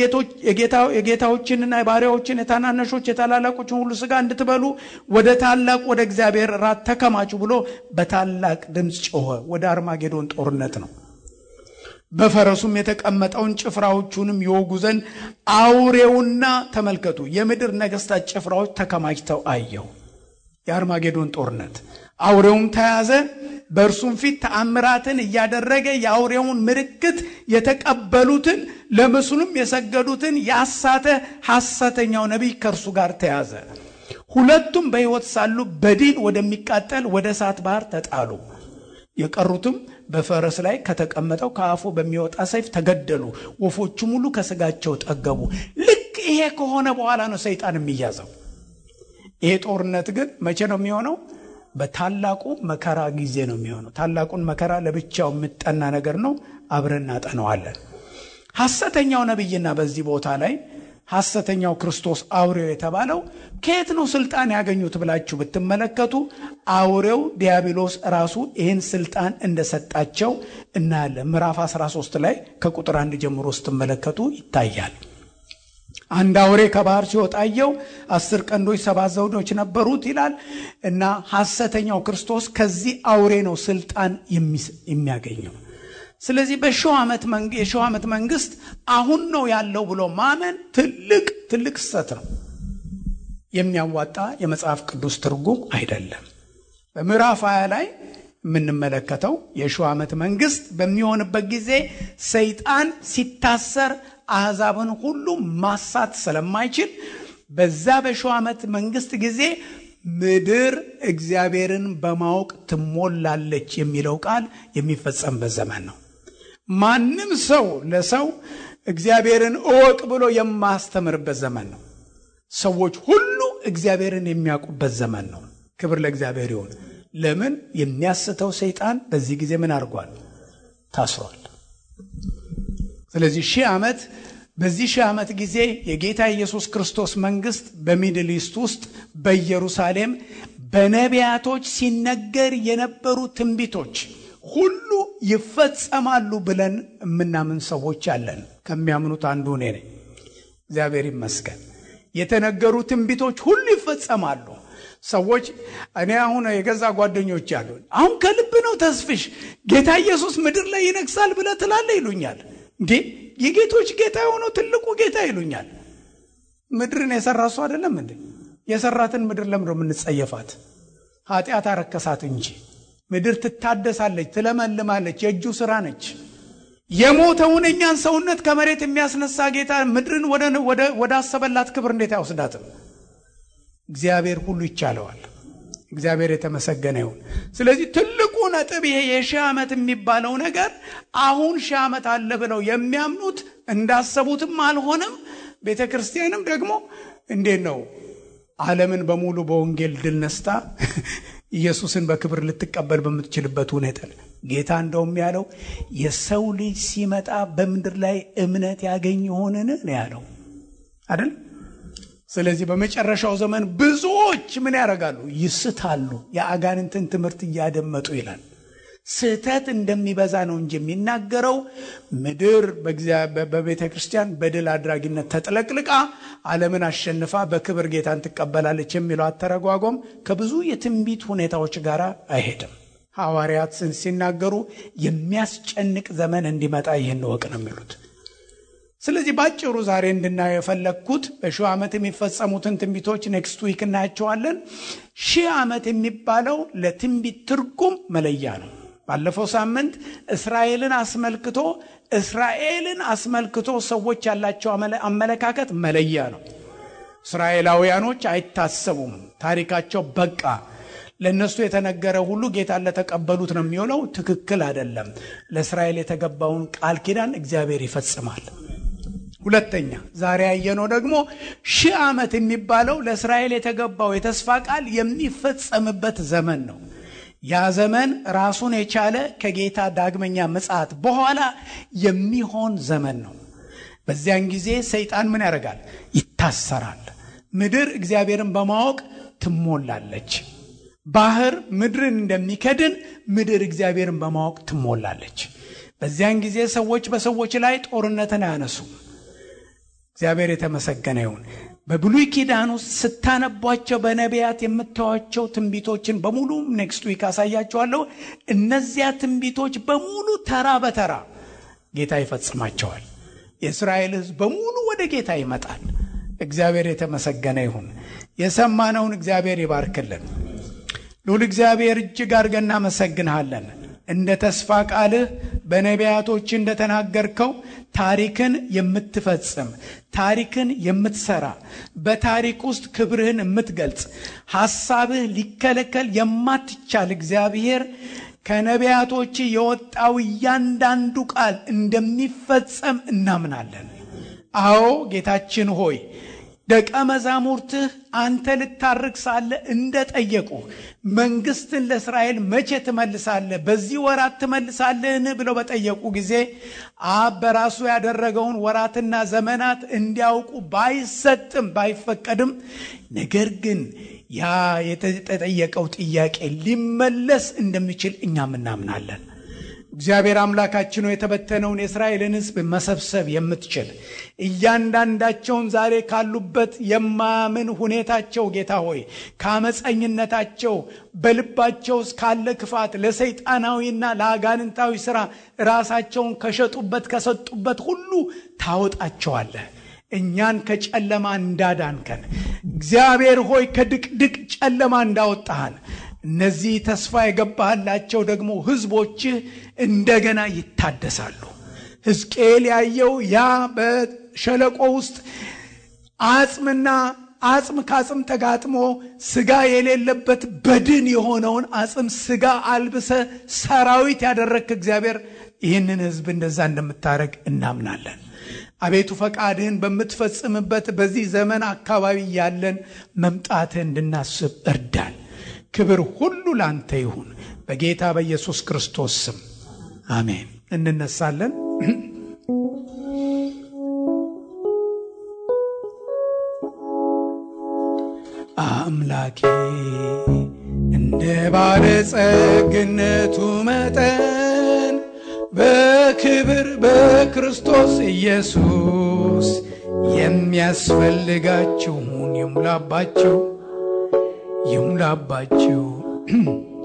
የጌታዎችንና የባሪያዎችን የታናነሾች የታላላቆችን ሁሉ ስጋ እንድትበሉ ወደ ታላቅ ወደ እግዚአብሔር ራት ተከማችሁ ብሎ በታላቅ ድምፅ ጮኸ። ወደ አርማጌዶን ጦርነት ነው። በፈረሱም የተቀመጠውን ጭፍራዎቹንም ይወጉ ዘንድ አውሬውና ተመልከቱ የምድር ነገስታት ጭፍራዎች ተከማችተው አየው። የአርማጌዶን ጦርነት አውሬውም ተያዘ። በእርሱም ፊት ተአምራትን እያደረገ የአውሬውን ምልክት የተቀበሉትን ለምስሉም የሰገዱትን ያሳተ ሐሰተኛው ነቢይ ከእርሱ ጋር ተያዘ። ሁለቱም በሕይወት ሳሉ በዲን ወደሚቃጠል ወደ እሳት ባህር ተጣሉ። የቀሩትም በፈረስ ላይ ከተቀመጠው ከአፉ በሚወጣ ሰይፍ ተገደሉ። ወፎቹም ሁሉ ከስጋቸው ጠገቡ። ልክ ይሄ ከሆነ በኋላ ነው ሰይጣን የሚያዘው። ይሄ ጦርነት ግን መቼ ነው የሚሆነው? በታላቁ መከራ ጊዜ ነው የሚሆነው። ታላቁን መከራ ለብቻው የሚጠና ነገር ነው። አብረን እናጠነዋለን። ሐሰተኛው ነቢይና በዚህ ቦታ ላይ ሐሰተኛው ክርስቶስ አውሬው የተባለው ከየት ነው ስልጣን ያገኙት ብላችሁ ብትመለከቱ አውሬው ዲያብሎስ ራሱ ይህን ስልጣን እንደሰጣቸው እናያለን። ምዕራፍ 13 ላይ ከቁጥር አንድ ጀምሮ ስትመለከቱ ይታያል። አንድ አውሬ ከባህር ሲወጣ አየሁ፣ አስር ቀንዶች፣ ሰባት ዘውዶች ነበሩት ይላል እና ሐሰተኛው ክርስቶስ ከዚህ አውሬ ነው ስልጣን የሚያገኘው። ስለዚህ በሺው ዓመት መንግስት አሁን ነው ያለው ብሎ ማመን ትልቅ ትልቅ ስህተት ነው። የሚያዋጣ የመጽሐፍ ቅዱስ ትርጉም አይደለም። በምዕራፍ ሀያ ላይ የምንመለከተው የሺው ዓመት መንግስት በሚሆንበት ጊዜ ሰይጣን ሲታሰር አሕዛብን ሁሉ ማሳት ስለማይችል በዛ በሺው ዓመት መንግስት ጊዜ ምድር እግዚአብሔርን በማወቅ ትሞላለች የሚለው ቃል የሚፈጸምበት ዘመን ነው። ማንም ሰው ለሰው እግዚአብሔርን እወቅ ብሎ የማያስተምርበት ዘመን ነው። ሰዎች ሁሉ እግዚአብሔርን የሚያውቁበት ዘመን ነው። ክብር ለእግዚአብሔር ይሁን። ለምን የሚያስተው ሰይጣን በዚህ ጊዜ ምን አድርጓል? ታስሯል። ስለዚህ ሺህ ዓመት በዚህ ሺህ ዓመት ጊዜ የጌታ ኢየሱስ ክርስቶስ መንግስት በሚድል ኢስት ውስጥ በኢየሩሳሌም በነቢያቶች ሲነገር የነበሩ ትንቢቶች ሁሉ ይፈጸማሉ ብለን የምናምን ሰዎች አለን። ከሚያምኑት አንዱ እኔ ነኝ። እግዚአብሔር ይመስገን። የተነገሩ ትንቢቶች ሁሉ ይፈጸማሉ። ሰዎች እኔ አሁን የገዛ ጓደኞች አሉ። አሁን ከልብ ነው ተስፍሽ ጌታ ኢየሱስ ምድር ላይ ይነግሳል ብለህ ትላለህ ይሉኛል። እንዴ የጌቶች ጌታ የሆነው ትልቁ ጌታ ይሉኛል። ምድርን የሰራ እሱ አይደለም እንዴ? የሰራትን ምድር ለምንድን ነው የምንጸየፋት? ኃጢአት አረከሳት እንጂ ምድር ትታደሳለች፣ ትለመልማለች፣ የእጁ ስራ ነች። የሞተውን እኛን ሰውነት ከመሬት የሚያስነሳ ጌታ ምድርን ወደ አሰበላት ክብር እንዴት አይወስዳትም? እግዚአብሔር ሁሉ ይቻለዋል። እግዚአብሔር የተመሰገነ ይሁን። ስለዚህ ትልቁ ነጥብ ይሄ የሺህ ዓመት የሚባለው ነገር አሁን ሺህ ዓመት አለ ብለው የሚያምኑት እንዳሰቡትም አልሆነም። ቤተ ክርስቲያንም ደግሞ እንዴት ነው ዓለምን በሙሉ በወንጌል ድል ነስታ ኢየሱስን በክብር ልትቀበል በምትችልበት ሁኔታ ጌታ እንደውም ያለው የሰው ልጅ ሲመጣ በምድር ላይ እምነት ያገኝ ይሆንን ነው ያለው አይደል? ስለዚህ በመጨረሻው ዘመን ብዙዎች ምን ያደርጋሉ? ይስታሉ፣ የአጋንንትን ትምህርት እያደመጡ ይላል። ስህተት እንደሚበዛ ነው እንጂ የሚናገረው ምድር በቤተ ክርስቲያን በድል አድራጊነት ተጥለቅልቃ ዓለምን አሸንፋ በክብር ጌታን ትቀበላለች የሚለው አተረጓጎም ከብዙ የትንቢት ሁኔታዎች ጋር አይሄድም። ሐዋርያት ሲናገሩ የሚያስጨንቅ ዘመን እንዲመጣ ይህን እወቅ ነው የሚሉት። ስለዚህ ባጭሩ ዛሬ እንድናየው የፈለግኩት በሺህ ዓመት የሚፈጸሙትን ትንቢቶች ኔክስት ዊክ እናያቸዋለን። ሺህ ዓመት የሚባለው ለትንቢት ትርጉም መለያ ነው። ባለፈው ሳምንት እስራኤልን አስመልክቶ እስራኤልን አስመልክቶ ሰዎች ያላቸው አመለካከት መለያ ነው። እስራኤላውያኖች አይታሰቡም፣ ታሪካቸው በቃ ለእነሱ የተነገረ ሁሉ ጌታን ለተቀበሉት ነው የሚሆነው። ትክክል አይደለም። ለእስራኤል የተገባውን ቃል ኪዳን እግዚአብሔር ይፈጽማል። ሁለተኛ ዛሬ ያየነው ደግሞ ሺህ ዓመት የሚባለው ለእስራኤል የተገባው የተስፋ ቃል የሚፈጸምበት ዘመን ነው። ያ ዘመን ራሱን የቻለ ከጌታ ዳግመኛ ምጽአት በኋላ የሚሆን ዘመን ነው። በዚያን ጊዜ ሰይጣን ምን ያደርጋል? ይታሰራል። ምድር እግዚአብሔርን በማወቅ ትሞላለች። ባህር ምድርን እንደሚከድን ምድር እግዚአብሔርን በማወቅ ትሞላለች። በዚያን ጊዜ ሰዎች በሰዎች ላይ ጦርነትን አያነሱም። እግዚአብሔር የተመሰገነ ይሁን። በብሉይ ኪዳን ውስጥ ስታነቧቸው በነቢያት የምታዩቸው ትንቢቶችን በሙሉ ኔክስት ዊክ አሳያቸዋለሁ። እነዚያ ትንቢቶች በሙሉ ተራ በተራ ጌታ ይፈጽማቸዋል። የእስራኤል ሕዝብ በሙሉ ወደ ጌታ ይመጣል። እግዚአብሔር የተመሰገነ ይሁን። የሰማነውን እግዚአብሔር ይባርክልን። ልዑል እግዚአብሔር እጅግ አድርገን እናመሰግንሃለን። እንደ ተስፋ ቃልህ በነቢያቶች እንደተናገርከው ታሪክን የምትፈጽም ታሪክን የምትሰራ በታሪክ ውስጥ ክብርህን የምትገልጽ ሐሳብህ ሊከለከል የማትቻል እግዚአብሔር ከነቢያቶች የወጣው እያንዳንዱ ቃል እንደሚፈጸም እናምናለን። አዎ ጌታችን ሆይ ደቀ መዛሙርትህ አንተ ልታርቅ ሳለ እንደጠየቁ መንግስትን ለእስራኤል መቼ ትመልሳለህ? በዚህ ወራት ትመልሳለህን? ብለው በጠየቁ ጊዜ አብ በራሱ ያደረገውን ወራትና ዘመናት እንዲያውቁ ባይሰጥም ባይፈቀድም፣ ነገር ግን ያ የተጠየቀው ጥያቄ ሊመለስ እንደሚችል እኛም እናምናለን። እግዚአብሔር አምላካችን ሆይ የተበተነውን የእስራኤልን ሕዝብ መሰብሰብ የምትችል እያንዳንዳቸውን ዛሬ ካሉበት የማያምን ሁኔታቸው ጌታ ሆይ ከአመፀኝነታቸው በልባቸው ውስጥ ካለ ክፋት ለሰይጣናዊና ለአጋንንታዊ ስራ ራሳቸውን ከሸጡበት ከሰጡበት ሁሉ ታወጣቸዋለህ። እኛን ከጨለማ እንዳዳንከን እግዚአብሔር ሆይ ከድቅድቅ ጨለማ እንዳወጣሃን እነዚህ ተስፋ የገባህላቸው ደግሞ ህዝቦችህ እንደገና ይታደሳሉ። ሕዝቅኤል ያየው ያ በሸለቆ ውስጥ አጽምና አጽም ከአጽም ተጋጥሞ ስጋ የሌለበት በድን የሆነውን አጽም ስጋ አልብሰ ሰራዊት ያደረግክ እግዚአብሔር ይህንን ህዝብ እንደዛ እንደምታደረግ እናምናለን። አቤቱ ፈቃድህን በምትፈጽምበት በዚህ ዘመን አካባቢ ያለን መምጣትህ እንድናስብ እርዳን። ክብር ሁሉ ላንተ ይሁን በጌታ በኢየሱስ ክርስቶስ ስም አሜን። እንነሳለን። አምላኬ እንደ ባለጸግነቱ መጠን በክብር በክርስቶስ ኢየሱስ የሚያስፈልጋችሁን ይሙላባችሁ ይሙላባችሁ